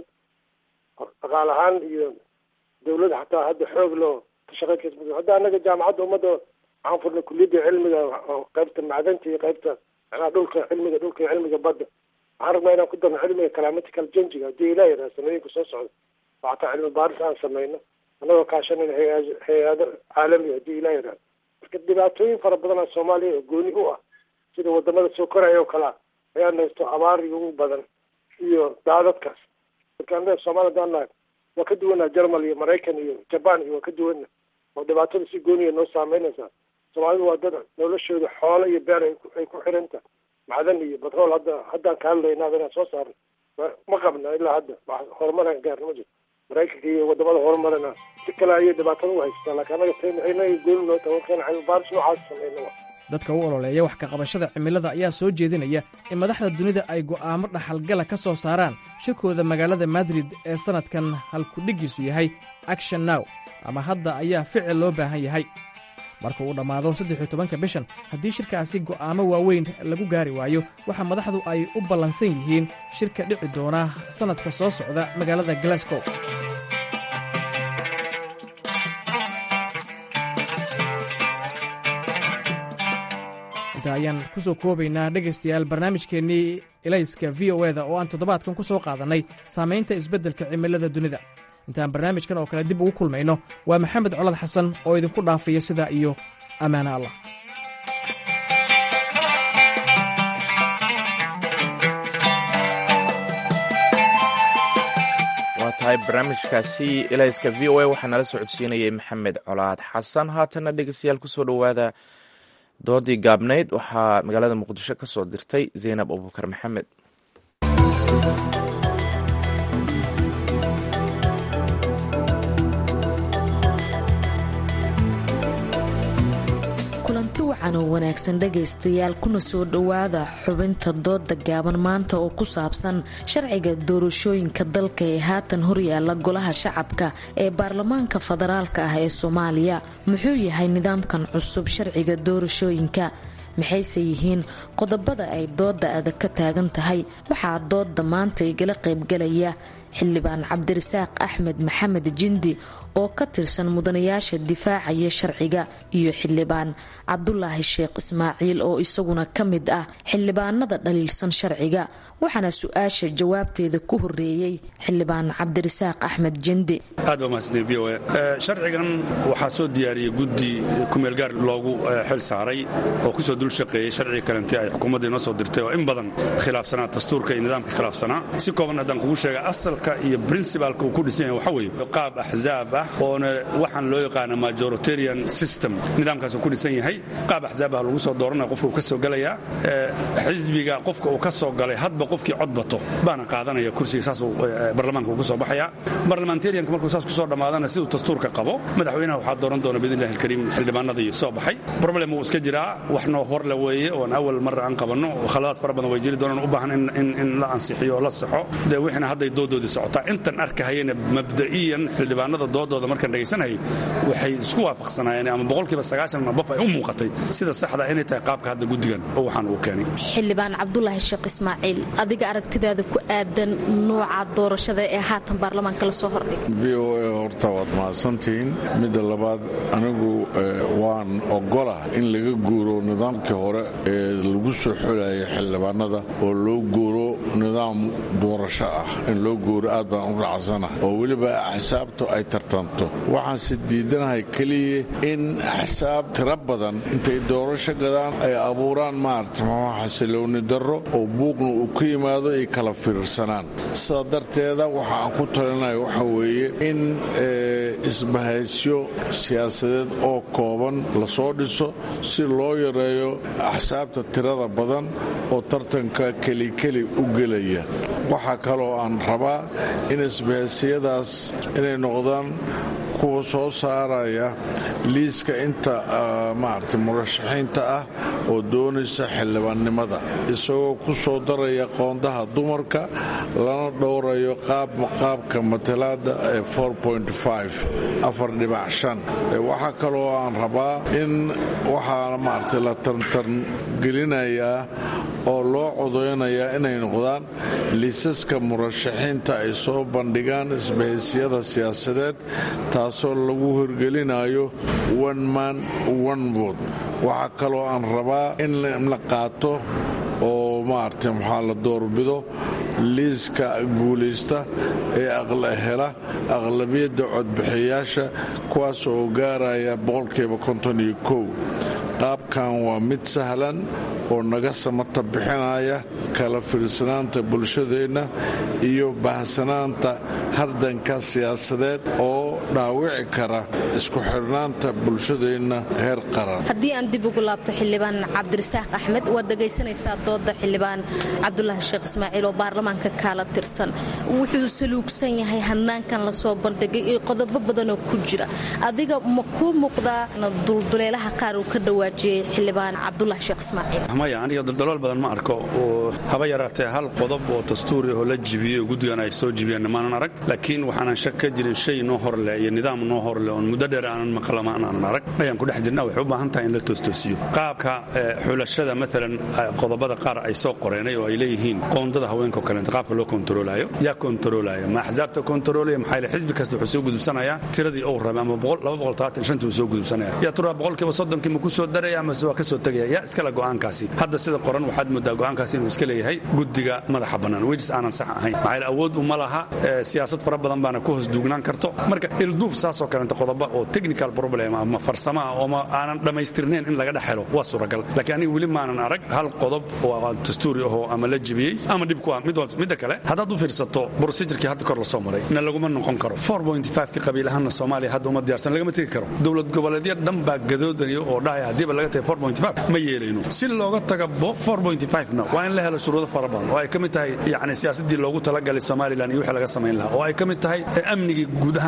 dhaqaal ahaan iyo dawladda xataa hadda xoog loo ka shaqeyn kas hadda annaga jaamacadda ummadda waxaan furnay kuliyadda cilmiga qaybta macdanta iyo qaybta macnaha dhulka cilmiga dhulka iyo cilmiga badda waxaan rabnaa inaan ku darno cilmiga climatical changiga haddii ilaa yidhaha sanooyinka soo socda oo xataa cilmi baaris aan sameyno annagoo kaashanayna hay hay-ado caalami haddii ilaa yidhaha marka dhibaatooyin fara badanaa soomaaliya oo gooni u ah sida wadamada soo koraya oo kalea ayaa naysto abaariga ugu badan iyo daadadkaas marka annaga soomaaliya hadaan nahay waa ka duwanaa jermal iyo maraykan iyo jaban iyo waa ka duwana oo dhibaatada si gooniya noo saameynaysaa soomaalidu waa dad noloshooda xoolo iyo beer ay ku xiranta macdan iyo batrool hadda haddaan ka hadlaynaaba inaan soo saarno ma qabna ilaa hadda wax horumaraan gaarna ma jirto maraykanka iyo wadamada horumarana si kale ayay dhibaatada u haystaa laakiin annaga taynaga gooni noo tawankeen cilmibaaris noocaas sameyna dadka u ololeeya wax ka qabashada cimilada ayaa soo jeedinaya in madaxda dunida ay go'aamo dhaxalgala ka soo saaraan shirkooda magaalada madrid ee sannadkan halkudhigiisu yahay action now ama hadda ayaa ficil loo baahan yahay marka uu dhammaado saddexiyo tobanka bishan haddii shirkaasi go'aamo waaweyn lagu gaari waayo waxaa madaxdu ay u ballansan yihiin shirka dhici doona sannadka soo socda magaalada glasgow inta ayaan ku soo koobaynaa dhegaystayaal barnaamijkeennii elayska v o eda oo aan toddobaadkan ku soo qaadannay saamaynta isbeddelka cimilada dunida intaan barnaamijkan oo kale dib ugu kulmayno waa maxamed colad xasan oo idinku dhaafaya sidaa iyo ammaano allah waa tahay barnaamijkaasi elayska v o a waxaa nala socodsiinayay maxamed colaad xasan haatana dhegeystayaal kusoo dhowaada doodii gaabnayd waxaa magaalada muqdisho ka soo dirtay zaynab abubakar maxamed kulanti wacan oo wanaagsan dhegaystayaal kuna soo dhowaada xubinta dooda gaaban maanta oo ku saabsan sharciga doorashooyinka dalka ee haatan horyaala golaha shacabka ee baarlamaanka federaalka ah ee soomaaliya muxuu yahay nidaamkan cusub sharciga doorashooyinka maxayse yihiin qodobada ay dooda adag ka taagan tahay waxaa dooda maanta igala qaybgalaya xildhibaan cabdirasaaq axmed maxamed jindi oo ka tirsan mudanayaasha difaacaya sharciga iyo xildhibaan cabdulaahi sheekh ismaaciil oo isaguna ka mid ah xildhibaanada dhaliilsan sharciga waxaana su-aasha jawaabteeda ku horeeyey xildhibaan cabdirasaaq axmed jindi aad baa mahadsantiin v o a sharcigan waxaa soo diyaariyey guddi kumeelgaar loogu xil saaray oo kusoo dul shaqeeyey sharciga kalenti ay xukuumadda inoo soo dirtay oo in badan khilaafsanaa dastuurka iyo nidaamka khilaafsanaa si kooban haddaan kugu sheega asalka iyo princibalka uu ku dhisan yahay waxa weeye qaab axzaab ah oona waxaan loo yaqaana majoritarian system nidaamkaasuu ku dhisan yahay qaab axzaab ah lagu soo dooranaya qofka uu ka soo gelayaa xisbiga qofka uu ka soo galay hadba qofkii cod bato baana qaadanaya kursiga saasuu barlamaanka ugu soo baxaya barlamentarianka markuu saas kusoo dhammaadana siduu dastuurka qabo madaxweynaha waxaa dooran doona biidnillahi alkariim xildhibaanadii soo baxay problem wuu iska jiraa wax noo horle weeye oon awal marra aan qabanno khaladaad fara badan way jiri doonaan u baahan in la ansixiyo oo la saxo dee wixina hadday doodoodii socotaa intan arkahayana mabda'iyan xildhibaanada doodooda markaan dhegaysanayay waxay isku waafaqsanaayeen ama boqolkiiba sagaashan bof ay u muuqatay sida saxda inay tahay qaabka hadda guddigan oo waxaan uu keenay xildhibaan cabdulaahi sheekh ismaaciil adiga aragtidaada ku aadan nooca doorashada ee haatan baarlamaanka lasoo hordhigay v o a horta waad mahadsantihiin midda labaad anigu waan ogolah in laga guuro nidaamkii hore ee lagu soo xolayay xildhibaanada oo loo guuro nidaam doorasho ah in loo guuro aad baan u raacsana oo weliba axsaabtu ay tartanto waxaanse diidanahay keliya in axsaab tiro badan intay doorasho gadaan ay abuuraan maarata maxaa xasilooni darro oo buuqna uu ka yimaado ay kala fiirsanaan sidaa darteeda waxa aan ku talinaya waxa weeye in isbahaysyo siyaasadeed oo kooban lasoo dhiso si loo yareeyo axsaabta tirada badan oo tartanka kelikeli u gelaya waxaa kaloo aan rabaa in isbahaysiyadaas inay noqdaan kuwa soo saaraya liiska inta maarata murashaxiinta ah oo doonaysa xildhibaannimada isagoo ku soo daraya qoondaha dumarka lana dhowrayo qaabka matalaada ee waxaa kaloo aan rabaa in waxaa maarata la tartangelinayaa oo loo codeynayaa inay noqdaan liisaska murashaxiinta ay soo bandhigaan isbahaysiyada siyaasadeed taasoo lagu hirgelinayo one man one vote waxaa kaloo aan rabaa in la qaato oo maarata maxaa la doorbido liiska guulaysta ee hela aqlabiyadda codbixiyayaasha kuwaas oo gaaraya boqolkiiba konton iyo kow qaabkan waa mid sahlan oo naga samata bixinaya kala fiirsanaanta bulshadeenna iyo bahsanaanta hardanka siyaasadeed oo dhaawici kara isku xidhnaanta bulshadeenna heer qaran haddii aan dib ugu laabto xildhibaan cabdirasaaq axmed waad dhegaysanaysaa dooda xildhibaan cabdulaahi sheekh ismaaciil oo baarlamaanka kaala tirsan wuxuu saluugsan yahay hanaankan lasoo bandhigay iyo qodobo badanoo ku jira adiga ma kuu muuqdaa dulduleelaha qaar uu ka dhawaajiyey xildhibaan cabdulaahi sheekh ismaaciil maya aniga duldalool badan ma arko oo haba yaraatee hal qodob oo dastuuri oo la jibiyey oo guddigan ay soo jibiyeen maanan arag laakiin waxaanan shak ka jirin shay noo horleh iyo nidaam noo horleh oon muddo dheer aanan maqlama aanan arag ayaan ku dhex jirna waxay u baahan tahay in la toostoosiyo qaabka xulashada maalan qodobada qaar ay soo qoreenay oo ay leeyihiin qoondada haweenka oo kaleenta qaabka loo kontaroolayo yaa kontaroolaya ma axsaabta kontaroolaya maxaa ile xisbi kasta wuxuu soo gudubsanayaa tiradii uu rabay ama uu soo gudubsanaya yaa turaa boqolkiiba soddonkii ma ku soo daraya amase waa ka soo tegaya yaa iskale go'aankaasi hadda sida qoran waxaad moodaa go'aankaasi inuu iska leeyahay guddiga madaxa bannaan wejis aanan sax ahayn maxaa ile awood uma laha siyaasad fara badan baana ku hoos duugnaan karto marka ilduuf saasoo kaleenta qodoba oo technical problem ama farsamo ah oo aanan dhammaystirnayn in laga dhex helo waa suuragal laakiin aniga weli maanan arag hal qodob oo dastuuri ahoo ama la jibiyey ama dhib ku ah midda kale haddaad u fiirsato procedurkii hadda kor lasoo maray na laguma noqon karo ki qabiil ahaanna soomaaliya hadda uma diyaarsan lagama tegi karo dowlad goboleedyo dhan baa gadoodaya oo dhahaya haddiiba laga tagay ma yeelayno si looga taga na waa in la helo shuruudo fara badan oo ay ka mid tahay yani siyaasadii loogu talagalay somalilan iyo wixii laga samayn lahaa oo ay ka mid tahay amnigii guud ahaan waddanka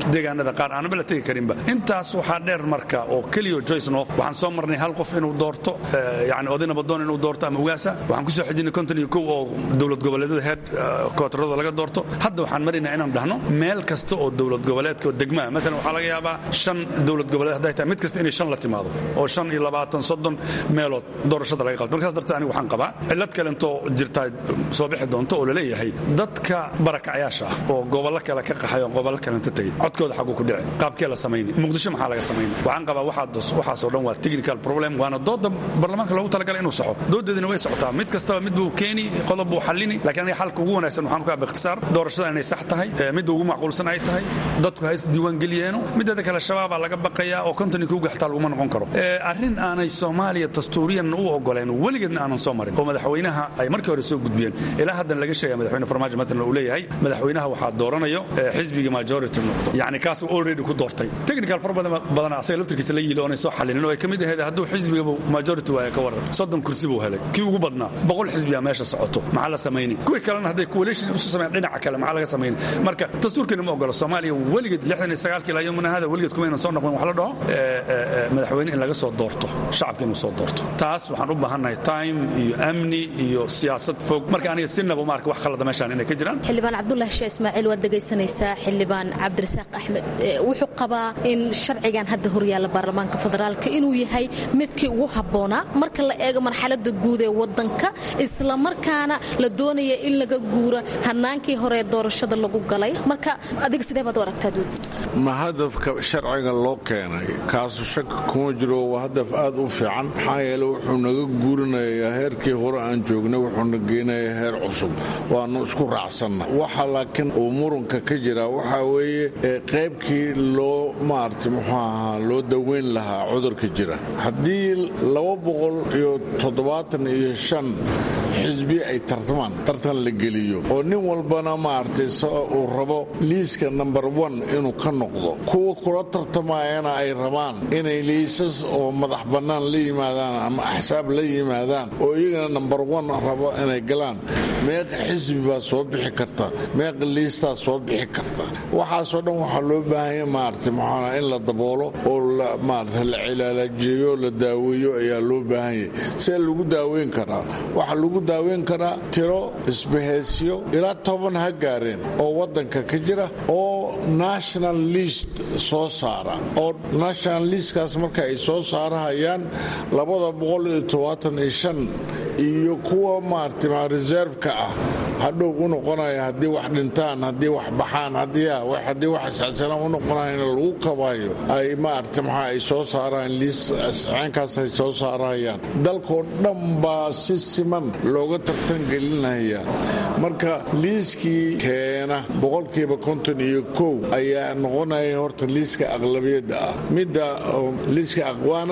deegaanada qaar aanaba la tegi karinba intaas waxaa dheer marka oo keliyo joyce nof waxaan soo marnay hal qof inuu doorto yani odayna badoon inuu doorto ama ugaasa waxaan kusoo xejinay konton iyo kow oo dowlad goboleedyada heer kootarada laga doorto hadda waxaan maraynaa inaan dhahno meel kasta oo dowlad goboleedka oo degmaa maalan waxaa laga yaabaa shan dowlad goboleed hadday tahay mid kasta inay shan la timaado oo shan iyo labaatan soddon meelood doorashada laga qabto markaas darteed aniga waxaan qabaa cillad kalentoo jirtaa soo bixi doonto oo laleeyahay dadka barakacayaasha ah oo gobollo kale ka qaxay oo gobollo kalenta tegey codkooda xaguu ku dhici qaabkee la samayni muqdisho maxaa laga samayni waxaan qabaa waxaasoo dhan waa technical problem waana dooda baarlamaanka loogu talagalay inuu saxo doodeedina way socotaa mid kastaba mid buu keeni qodob buu xallini laakiin aniga xalka ugu wanaagsan waxaan ku aba ikhtisaar doorashada inay sax tahay midda ugu macquulsan ay tahay dadku ha is diiwaan geliyeeno mideeda kale shabaabaa laga baqayaa oo kontonin kuuga xitaa laguma noqon karo arrin aanay soomaaliya dastuuriyan u ogoleen weligeedna aanan soo marin oo madaxweynaha ay markii hore soo gudbiyeen ilaa haddana laga sheegaya madaxweyne farmaajo matalan uu leeyahay madaxweynaha waxaa dooranayo xisbiga majority noqdo yacni kaasuu already ku doortay technical far badan asaga laftirkiisa la yili oonay soo xallinin oo ay ka mid ahayd hadduu xisbigabu majority waaya ka waran soddon kursi buu helay kii ugu badnaa boqol xisbiya meesha socoto maxaa la samayni kuwii kalena hadday coalition isu sameeyaan dhinaca kale maxaa laga samayni marka dastuurkeena ma ogolo soomaaliya weligeed lixdan iyo sagaalkii ilaa yomina hada weligeed kuma aynan soo noqon wax la dhaho madaxweyne in laga soo doorto shacabka inuu soo doorto taas waxaan u baahannahay time iyo amni iyo siyaasad fog marka aniga sinaba maarka wax khalada meeshaan inay ka jiraan xildhibaan cabdulahi sheeh ismaaciil waad dhegaysanaysaa xildhibaan cabdirasaaq axmed wuxuu qabaa in sharcigan hadda horyaalla baarlamaanka federaalka inuu yahay midkii ugu habboonaa marka la eego marxalada guud ee wadanka islamarkaana la doonaya in laga guuro hanaankii hore ee doorashada lagu galay marka adiga sidee baad u aragtaa doodiisa ma hadafka sharciga loo keenay kaasu shaki kuma jiro waa hadaf aad u fiican maxaa yeele wuxuu naga guurinayaa heerkii hore aan joognay wuxuuna geynayaa heer cusub waanu isku raacsanna waxa laakiin uu muranka ka jira waxaa weeye qaybkii loo maarata muxuu ahaa loo daweyn lahaa cudurka jira haddii laba boqol iyo toddobaatan iyo shan xisbi ay tartamaan tartan la geliyo oo nin walbana maaragtay uu rabo liiska number one inuu ka noqdo kuwa kula tartamayana ay rabaan inay liisas oo madax bannaan la yimaadaan ama axsaab la yimaadaan oo iyagana number one rabo inay galaan meeqa xisbi baa soo bixi karta meeqa liistaa soo bixi karta waxaasoo dhan waxaa loo baahanya maaragtay maxaa in la daboolo oo maarata la cilaalajiyo la daaweeyo ayaa loo baahanyay see lagu daaweyn karaa waxaa lagu daaweyn karaa tiro isbaheysyo ilaa toban ha gaareen oo waddanka ka jira oo national list soo saara oo national listkaas marka ay soo saarahayaan labada boqol iyo todobaatan iyo shan iyo kuwa maarata reserveka ah hadhow u noqonaya haddii wax dhintaan haddii wax baxaan haddii wax isxasilaan u noqonayan lagu kabayo ay maarata maxaa ay soo saaraan liis ceenkaas ay soo saarahayaan dalkoo dhan baa si siman looga tartan gelinaya marka liiskii keena boqolkiiba konton iyo kow ayaa noqonaya horta liiska aqlabiyadda ah midda liiska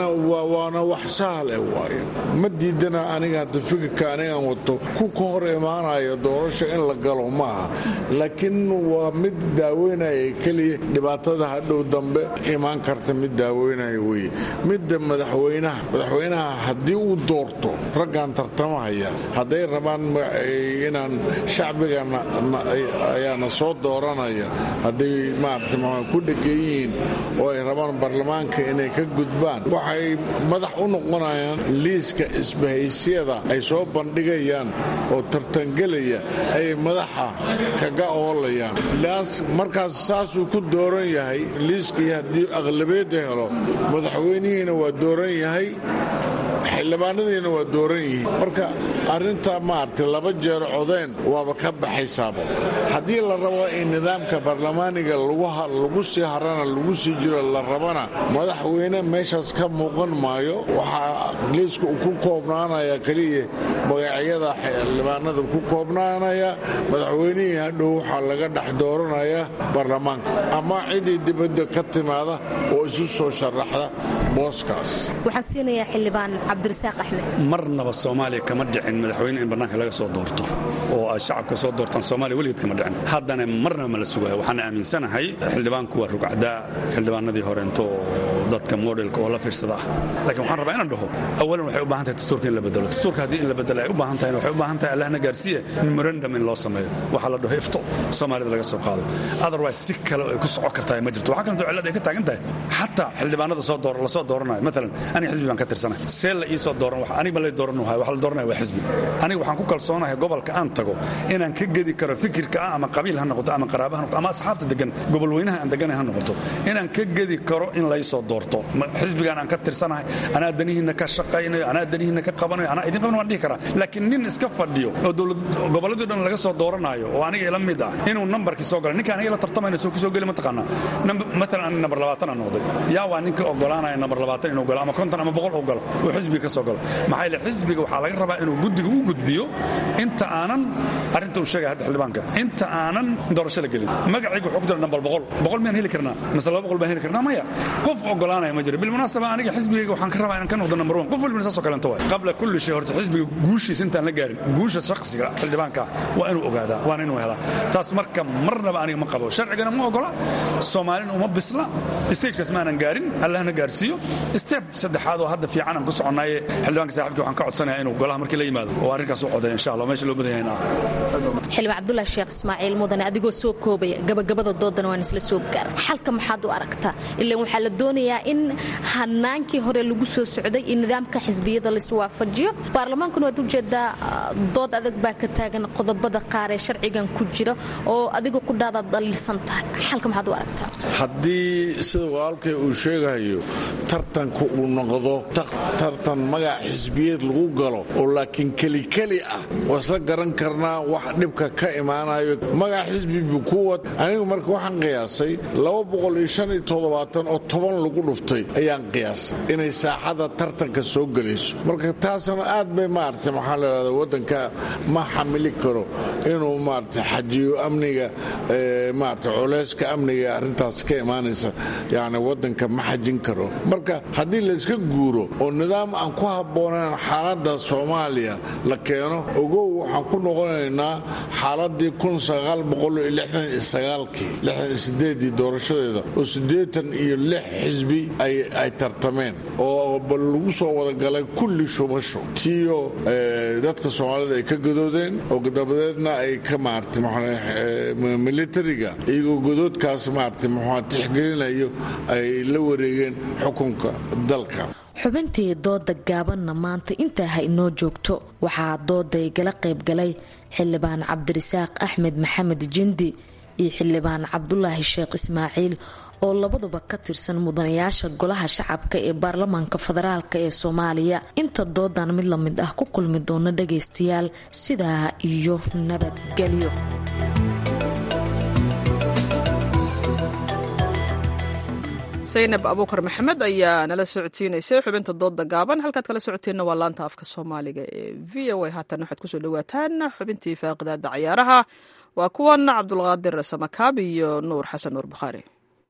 waana wax sahal eh waaye ma diidana aniga hadda fikirka anigaan wato ku ka hor imaanayo doorasha in la galo maaha laakiin waa mid daaweynaya keliya dhibaatada hadhow dambe imaan karta mid daaweynaya weye midda madaxweynaha madaxweynaha haddii uu doorto raggan tartamahaya hadday rabaan inaan shacbiga ayaana soo dooranaya hadday maarata ku dhegan yihiin oo ay rabaan baarlamaanka inay ka gudbaan waxay madax u noqonayaan liiska isbahaysyada ay soo bandhigayaan oo tartangelaya ayay madaxa kaga oolayaan markaas saasuu ku dooran yahay liiskii haddii aqlabeedda helo madaxweynihiina waa dooran yahay xildhibaanadiina waa dooran yihiin marka arrintaa maaragtay laba jeer codeen waaba ka baxaysaaba haddii la rabo in nidaamka baarlamaaniga lagu sii harana lagu sii jiro la rabana madaxweyne meeshaas ka muuqan maayo waxaa liiska uu ku koobnaanaya keliya magacyada xildhibaanada ku koobnaanaya madaxweynihii hadhow waxaa laga dhex dooranaya baarlamaanka ama cidii dibadda ka timaada oo isu soo sharaxda booskaas waxaan siinayaa xildhibaan cabdirasaaq axmed marnaba soomaaliya kama dhicin madaxweyne in bannaanka laga soo doorto oo ay shacabka soo doortaan soomaaliya weligeed kama dhicin haddana marnaba ma la sugayo waxaan aaminsanahay xildhibaanku waa rugcdaa xildhibaanadii horeento dadka modelka oo la fiirsada ah laakiin waxaan rabaa inaan dhaho awalan waxay u baahan tahay dastuurka in la bedelo dastuurka haddii in la bedelo ay u baahan tahay waxay u baahan tahay allahna gaarsiiye memorandum in loo sameeyo waxaa la dhaho ifto soomaalida laga soo qaado otherwise si kale ay ku socon kartaa ma jirto waxaa kalentoo cillad ay ka taagan tahay xataa xildhibaanada soo door lasoo dooranayo maalan aniga xisbi baan ka tirsanahay see la ii soo dooran aniga ma lay dooran wahay waxa la dooranaya waa xisbi aniga waxaan ku kalsoonahay gobolka aan tago inaan ka gedi karo fikirka ah ama qabiil ha noqoto ama qaraaba ha noqoto ama asxaabta degan gobol weynaha aan deganay ha noqoto inaan ka gedi karo in lay soo doorto xisbigaan aan ka tirsanahay anaa danihiinna ka shaqaynayo anaa danihiinna ka qabanayo anaa idin qaban waan dhihi karaa laakiin nin iska fadhiyo oo gobolladii dhan laga soo dooranayo oo aniga ila mid ah inuu nambarkii soo gala ninka aniga la tartamayna soo kusoo geli mataqaanaa maalan ani nambar labaatan aan noqday yaa waa ninka ogolaanaya nambar labaatan inuu galo ama konton ama boqol uu galo oo xisbiga ka soo galo maxaa yeele xisbiga waxaa laga rabaa inuu guddiga u gudbiyo inta aanan arrinta uu sheegaya hadda xildhibaanka inta aanan doorasho la gelin magacayga wuxuu ku jira nambar boqol boqol miyaan heli karnaa mise laba boqol baan heli karnaa maya qof ogolaanaya ma jira bilmunaasaba aniga xisbigayga waxaan ka rabaa inaan ka noqdo nambar one qof walbina saasoo kalento waay qabla kulli shay horta xisbiga guushiisa intaan la gaarin guusha shakhsiga xildhibaanka waa inuu ogaadaa waana inuu helaa taas marka marnaba aniga ma qabo sharcigana ma ogola soomaalina uma bisla stagekaas maanan gaarin allahna gaarsiiyo step saddexaad oo hadda fiican aan ku soconaaye xildhibaanka saaxibkii waxaan ka codsanaya inuu golaha markii la yimaado oo arrinkaas u codeeya insha allah meesha loo badan yahay xildhibaan cabdulaahi sheekh ismaaciil mudane adigoo soo koobaya gabagabada doodana waan isla soo gaara xalka maxaad u aragtaa ilaan waxaa la doonayaa in hanaankii hore lagu soo socday iyo nidaamka xisbiyada laiswaafajiyo baarlamaankuna waad ujeedaa dood adag baa ka taagan qodobada qaar ee sharcigan ku jira oo adiga qudhaadaad dhaliilsan tahay xalka maxaad u aragtaa haddii sida walaalkay uu sheegayo tartanka uu noqdo tartan magac xisbiyeed lagu galo oo laakiin kelikeli ah waa isla garan karnaa wax dhibka ka imaanayo magac xisbibu kuwad anigu marka waxaan qiyaasay oo toban lagu dhuftay ayaan qiyaasay inay saaxada tartanka soo gelayso marka taasna aad bay maarata maxaa ladhahda waddanka ma xamili karo inuu maarata xajiyo amniga maarata culeyska amniga arrintaas ka imaanaysa yani waddanka ma xajin karo marka haddii layska guuro oo nidaam aan ku habboonayn xaaladda soomaaliya la keeno ogow waxaan ku noqonaynaa xaaladii kii doorashadeeda oo siddeetan iyo lix xisbi ay tartameen oo lagu soo wadagalay kulli shubasho tiyo dadka soomaalida ay ka gadoodeen oo dabadeedna ay ka maarata militariga iyagoo godoodkaas maarata muxua tixgelinayo ay la wareegeen xukunka dalka xubintii dooda gaabanna maanta intaa ha inoo joogto waxaa dooday gala qaybgalay xildhibaan cabdirasaaq axmed maxamed jindi iyo xildhibaan cabdulaahi sheekh ismaaciil oo labaduba ka tirsan mudanayaasha golaha shacabka ee baarlamaanka federaalk ee soomaaliya inta doodan mid lamid ah ku kulmi doona dhagaystayaal sidaa iyo nabadgelyo saynab abuukar maxamed ayaa nala socodsiinaysay xubinta dooda gaaban halkaad kala socoteenna waa laanta afka soomaaliga ee v o a haatan waxaad kusoo dhawaataan xubintii faaqidaada cayaaraha waa kuwan cabdulqaadir samakaab iyo nuur xasan nuur bukhaari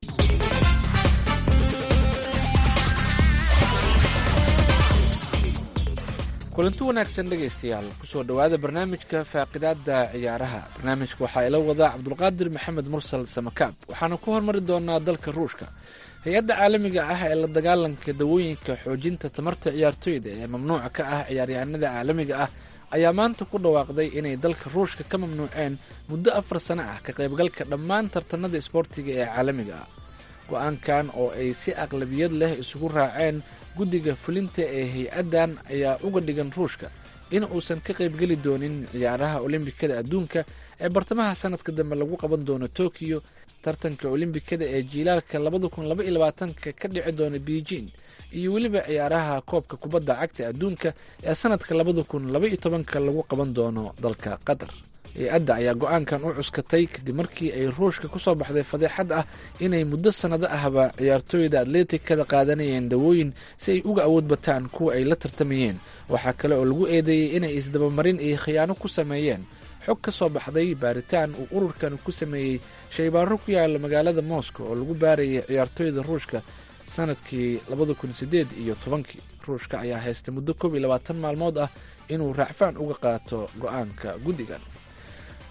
kulanti wanaagsan dhegaystayaal kusoo dhowaada barnaamijka faaqidaada ciyaaraha barnaamijka waxaa ila wadaa cabdulqaadir maxamed mursal samakaab waxaana ku hormari doonaa dalka ruushka hay-adda caalamiga ah ee la dagaalanka dawooyinka xoojinta tamarta ciyaartoyda ee mamnuuca ka ah ciyaaryahanada caalamiga ah ayaa maanta ku dhawaaqday inay dalka ruushka ka mamnuuceen muddo afar sano ah ka qaybgalka dhammaan tartanada isboortiga ee caalamiga ah go-aankan oo ay si aqlabiyad leh isugu raaceen guddiga fulinta ee hay-addan ayaa uga dhigan ruushka in uusan ka qaybgeli doonin ciyaaraha olimbikada adduunka ee bartamaha sanadka dambe lagu qaban doono tokiyo tartanka olimbikada ee jiilaalka labada kun laba iyo labaatanka ka dhici doona beijing iyo weliba ciyaaraha koobka kubadda cagta adduunka ee sanadka labada kun laba iyo tobanka lagu qaban doono dalka qatar hay-adda ayaa go-aankan u cuskatay kadib markii ay ruushka kusoo baxday fadeexad ah inay muddo sannado ahba ciyaartooyda atleetikada qaadanayeen dawooyin si ay uga awood bataan kuwa ay la tartamayeen waxaa kale oo lagu eedeeyey inay isdabamarin iyo khiyaano ku sameeyeen xog ka soo baxday baaritaan uu ururkan ku sameeyey shaybaaro ku yaala magaalada moscow oo lagu baarayay ciyaartooyda ruushka sanadkii labada kun sideed iyo tobankii ruushka ayaa haystay muddo koob iyo labaatan maalmood ah inuu raacfaan uga qaato go-aanka guddigan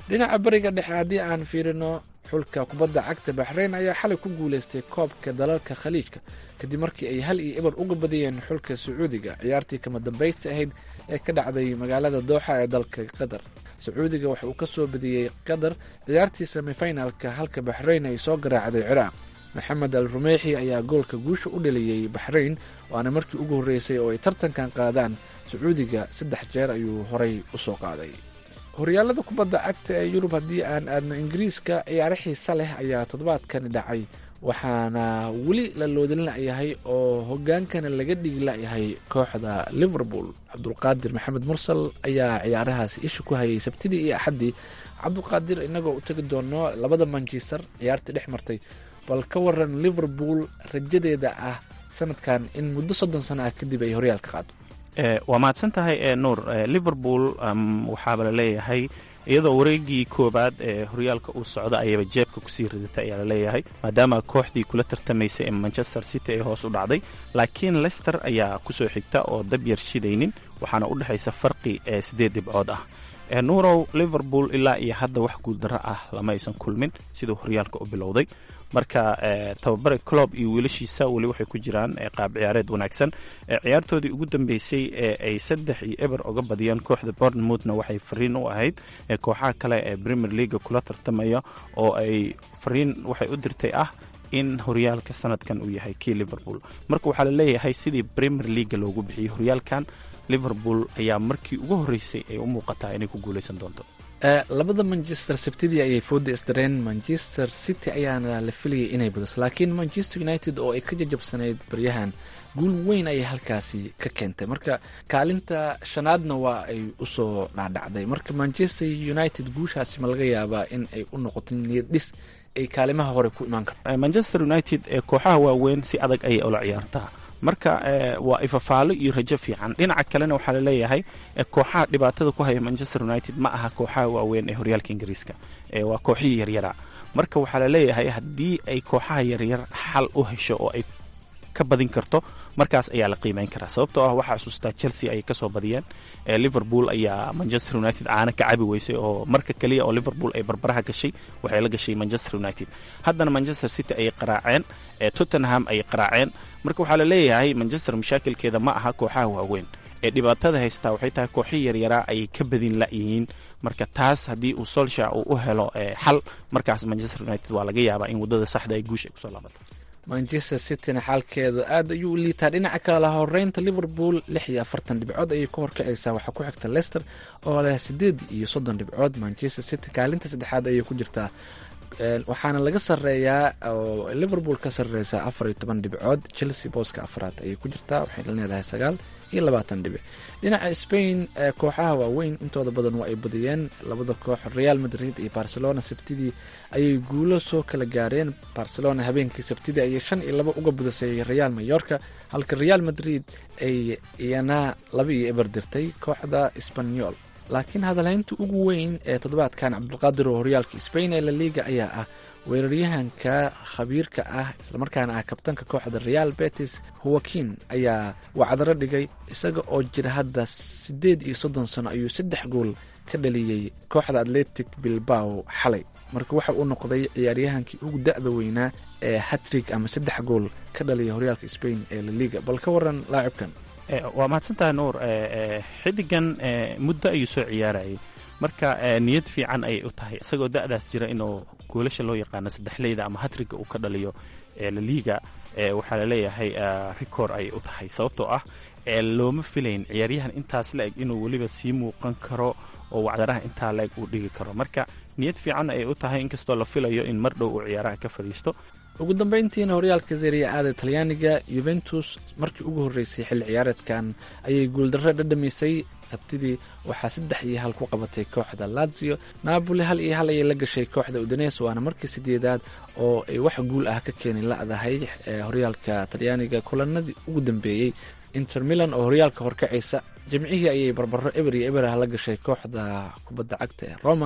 dhinaca bariga dhexe haddii aan fiirino xulka kubadda cagta baxreyn ayaa xalay ku guuleystay koobka dalalka khaliijka kadib markii ay hal iyo ibar uga badiyeen xulka sacuudiga ciyaartii kama dambaysta ahayd ee ka dhacday magaalada dooxa ee dalka qatar sacuudiga waxa uu ka soo badiyey qatar ciyaartii semifinalka halka baxreyn ay soo garaacday ciraaq maxamed al rumeexi ayaa goolka guusha u dhaliyey baxreyn waana markii ugu horreysay oo ay tartankan qaadaan sacuudiga saddex jeer ayuu horay u soo qaaday horyaalada kubadda cagta ee yurub haddii aan aadno ingiriiska ciyaaro xiisa leh ayaa toddobaadkani dhacay waxaana weli la loodin la'yahay oo hogaankana laga dhigi la'yahay kooxda liverpool cabdulqaadir maxamed mursal ayaa ciyaarahaasi isha ku hayay sabtidii iyo axaddii cabdulqaadir inagoo u tegi doono labada manchester ciyaartii dhex martay bal ka waran liverpool rajadeeda ah sanadkan in muddo soddon sano ah kadib ay horyaalka qaado waa mahadsan tahay nuur liverpool waxaaba la leeyahay iyadoo wareegii koobaad ee horyaalka uu socdo ayaba jeebka kusii ridatay ayaa laleeyahay maadaama kooxdii kula tartamaysay ee manchester city ay hoos u dhacday laakiin lester ayaa kusoo xigta oo dab yar shidaynin waxaana u dhexaysa farqi ee sideed dhibcood ah nuurow liverpool ilaa iyo hadda wax guuldaro ah lama aysan kulmin siduu horyaalka u bilowday marka tababare clob iyo wiilashiisa weli waxay ku jiraan qaab ciyaareed wanaagsan ciyaartoodii ugu dambeysay ee ay saddex iyo eber oga badiyeen kooxda bournemouthna waxay fariin u ahayd kooxaha kale ee premier leaga kula tartamaya oo ay fariin waxay u dirtay ah in horyaalka sanadkan uu yahay kii liverpool marka waxaa la leeyahay sidii premier leaga loogu bixiyey horyaalkan liverpool ayaa markii ugu horreysay ay u muuqataa inay ku guuleysan doonto labada manchester sabtidii ayay fooda isdareen manchester city ayaana la filayay inay badiso laakiin manchester united oo ay ka jajabsanayd baryahan guul weyn ayay halkaasi ka keentay marka kaalinta shanaadna waa ay usoo dhaadhacday marka manchester united guushaasi ma laga yaabaa in ay u noqoto niyad dhis ay kaalimaha hore ku imaan karto manchester united ee kooxaha waaweyn si adag ayay ula ciyaartaa marka waa ifafaalo iyo rajo fiican dhinaca kalena waxaa laleeyahay kooxaha dhibaatada ku haya manchester united ma aha kooxaha waaweyn ee horyaalka ingiriiska waa kooxihii yaryara marka waxaa laleeyahay haddii ay kooxaha yaryar xal u hesho oo ay ka badin karto markaas ayaa la qiimeyn karaa sababtoo ah waxaa xusuustaa chelsea ayay kasoo badiyeen liverpool ayaa manchester united caana ka cabi weysay oo marka keliya oo liverpool ay barbaraha gashay waxay la gashay manchester united haddana manchester city ayay qaraaceen tottenham ayay qaraaceen marka waxaa laleeyahay manchester mashaakilkeeda ma aha kooxaha waaweyn ee dhibaatada haystaa waxay tahay kooxihii yaryaraa ayay ka badin la'yihiin marka taas haddii uu solsha uu u helo xal markaas manchester united waa laga yaabaa in waddada saxda ay guusha ay kusoo laabato manchester cityna xaalkeedu aad ayuu u liitaa dhinaca kale la horeynta liverpool lix iyo afartan dhibcood ayay ka horkacaysaa waxaa ku xigta leicester oo leh sideed iyo soddon dhibcood manchester city kaalinta saddexaad ayay ku jirtaa waxaana laga sareeyaa oo liverpool ka sareysaa afar iyo toban dhibcood chelsea booska afraad ayay ku jirtaa waxay leedahay sagaal iyo labaatan dhibic dhinaca spain kooxaha waaweyn intooda badan waa ay badiyeen labada koox real madrid iyo barcelona sabtidii ayay guulo soo kala gaareen barcelona habeenkii sabtidii ayay shan iyo laba uga badisay real mayorka halka real madrid ay iyana laba iyo eber dirtay kooxda sbanyol laakiin hadalhaynta ugu weyn ee toddobaadkan cabdulqaadir oo horyaalka spain ee la liga ayaa ah weeraryahanka khabiirka ah islamarkaana ah kabtanka kooxda real betis howakin ayaa wacdaro dhigay isaga oo jira hadda siddeed iyo soddon sano ayuu saddex gool ka dhaliyey kooxda atletic bilbao xalay marka waxa uu noqday ciyaaryahankii ugu da-da weynaa ee hatrig ama saddex gool ka dhaliya horyaalka spain ee la liga bal ka waran laacibkan waa mahadsantaha nuur xidigan muddo ayuu soo ciyaarayay marka niyad fiican ayay u tahay isagoo da'daas jira inuu goolasha loo yaqaano saddexleyda ama hatriga uu ka dhaliyo laliga waxaa laleeyahay record ayay u tahay sababtoo ah looma filayn ciyaaryahan intaas la-eg inuu weliba sii muuqan karo oo wacdaraha intaa la-eg uu dhigi karo marka niyad fiican ayay u tahay inkastoo la filayo in mar dhow uu ciyaaraha ka fadhiisto ugu dambeyntiina horyaalka seria aada talyaaniga yuventus markii ugu horreysay xilli ciyaareedkan ayay guuldarro dhadhamisay sabtidii waxaa saddex iyo hal ku qabatay kooxda lazio napoli hal iyo hal ayay la gashay kooxda udanes waana markii sideedaad oo ay wax guul ah ka keeni la-dahay horyaalka talyaaniga kulanadii ugu dambeeyey inter milan oo horyaalka horkacaysa jimcihii ayay barbaro eber iyo eber ah la gashay kooxda kubadda cagta ee roma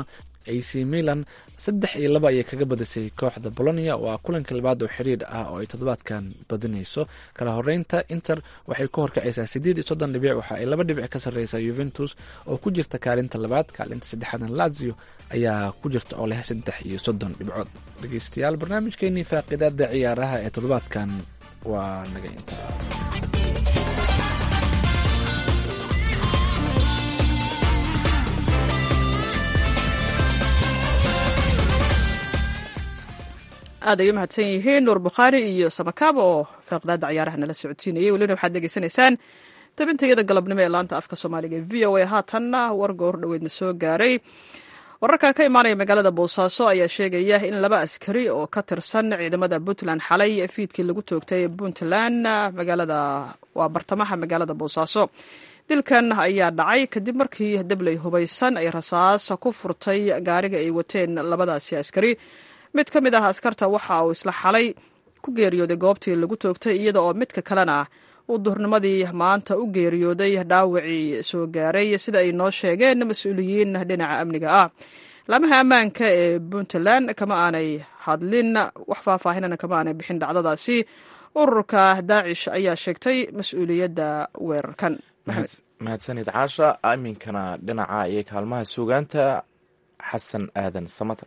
ac milan saddex iyo laba ayay kaga badisay kooxda bolonia waa kulanka labaad oo xiriir ah oo ay toddobaadkan badinayso kala horeynta inter waxay ku horkacaysaa sideed iyo soddon dhibic waxa ay laba dhibic ka sarreysaa yuventus oo ku jirta kaalinta labaad kaalinta saddexaadna lazio ayaa ku jirta oo leh saddex iyo soddon dhibcood dhegeystayaal barnaamijkeenii faaqidaada ciyaaraha ee toddobaadkan waa naga intaa aad ay u mahadsan yihiin nuur bukhaari iyo samakaab oo faaqdaada ciyaaraha nala socodsiinayay welina waxaad degeysanaysaan tabintayada galabnimo ee laanta afka soomaaliga v o a haatanna warga hor dhoweedna soo gaaray wararka ka imaanaya magaalada boosaaso ayaa sheegaya in laba askari oo ka tirsan ciidamada puntland xalay fiidkii lagu toogtay puntland magaalada waa bartamaha magaalada boosaaso dilkan ayaa dhacay kadib markii dabley hubaysan ay rasaas ku furtay gaariga ay wateen labadaasi askari mid ka mid ah askarta waxa uu isla xalay ku geeriyooday goobtii lagu toogtay iyada oo midka kalena uu duhurnimadii maanta u geeriyooday dhaawacii soo gaaray sida ay noo sheegeen mas-uuliyiin dhinaca amniga ah laamaha ammaanka ee puntland kama aanay hadlin wax faahfaahinana kama aanay bixin dhacdadaasi ururka daacish ayaa sheegtay mas-uuliyadda weerarkan mahadsanid caasha iminkana dhinaca iyo kaalmaha suugaanta xasan aadan samater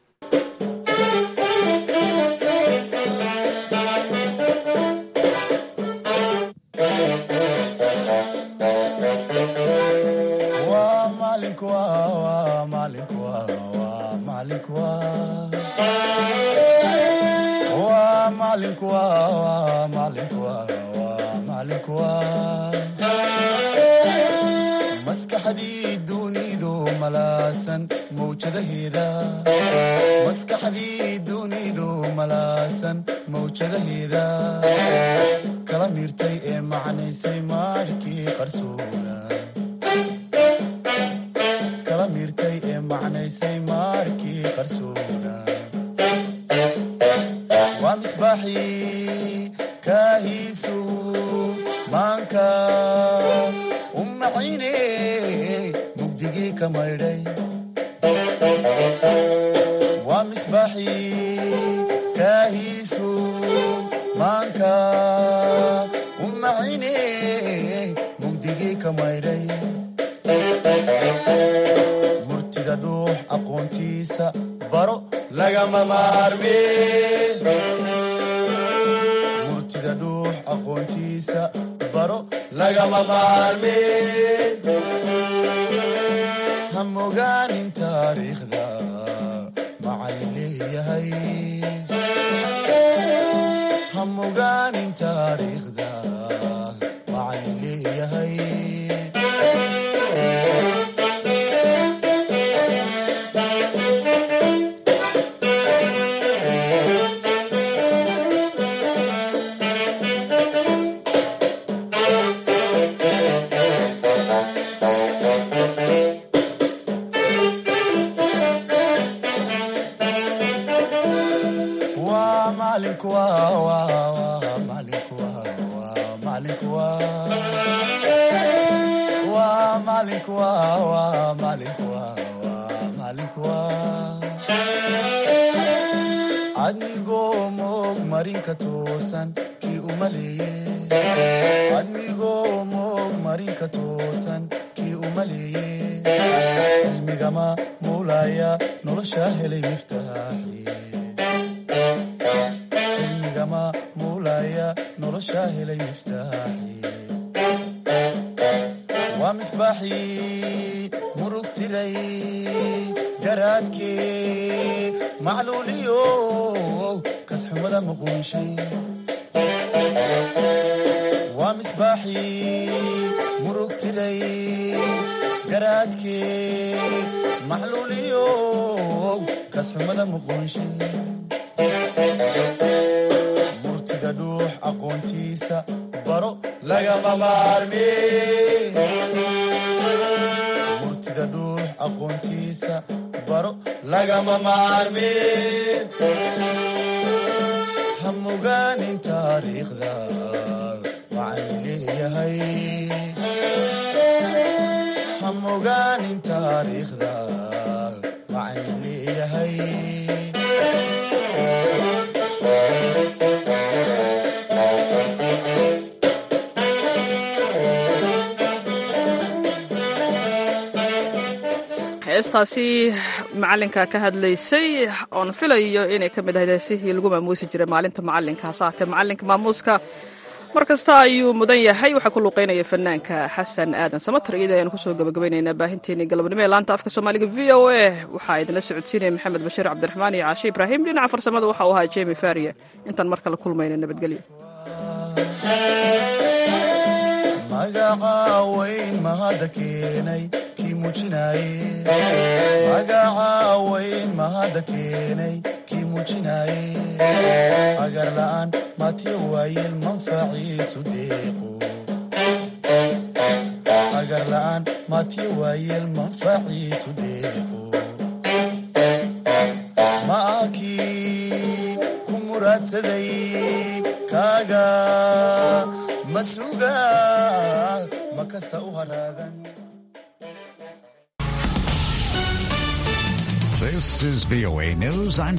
maskaxdii dunidu malaasan mawjadaheeda kala miirtay ee macnaysay maarhkii qarsoona waa misbaaxii kaahiisu maanka u maxayne mugdigii ka maydhay waa misbaaxii kaahiisu maanka u maxayne mugdigii ka maydhay murtida dhuux aqoontiisa baro lagama maarme murtida dhuux aqoontiisa baro lagama maarme ha mogaanin taariikhda macallin leeyahay ha mogaanin taariikhda macallin leeyahay admigoo moog marinka toosan kii umaleeyeadmigoo moog marinka toosan kii umaleeye cilmigama muulaya nolosha helay miftaaxi cilmigama muulaya nolosha helay miftaaxi waa misbaaxii murug tiray garaadkee macluuliyo kasxumada muquunshay waa misbaaxii murug tiray garaadkee macluuliyo kasxumada muquunshay murtida dhuux aqoontiisa baro lagama maarme murtida dhuux aqoontiisa baro lagama maarme ha mogaanin taariikhda macallin leeyahay ha mogaanin taariikhda macaan leeyahay heestaasi macalinka ka hadlaysay oon filayo inay ka mid ahayd heesihii lagu maamuusi jiray maalinta macalinka hase haatee macalinka maamuuska mar kasta ayuu mudan yahay waxaa ku luuqeynaya fanaanka xasan aadan samatar iyada ayaanu kusoo gabagabaynaynaa baahinteenii galabnimo ee laanta afka soomaaliga v o a waxaa idinla socodsiinaya maxamed bashiir cabdiraxmaan iyo caashe ibraahim dhinaca farsamada waxa uu ahaa jemi faria intaan mar kale kulmayna nabadgelyo magaca weyn mahadda keenay kii muujinaye magaca weyn mahadda keenay kii muujinaye agar la'aan matiyo waayeel manfaciisu deeqo agar la'aan matiyo waayeel manfaciisu deeqo maakii ku muraadsaday kaaga masuga ma kasta u haraadan This is VOA News. I'm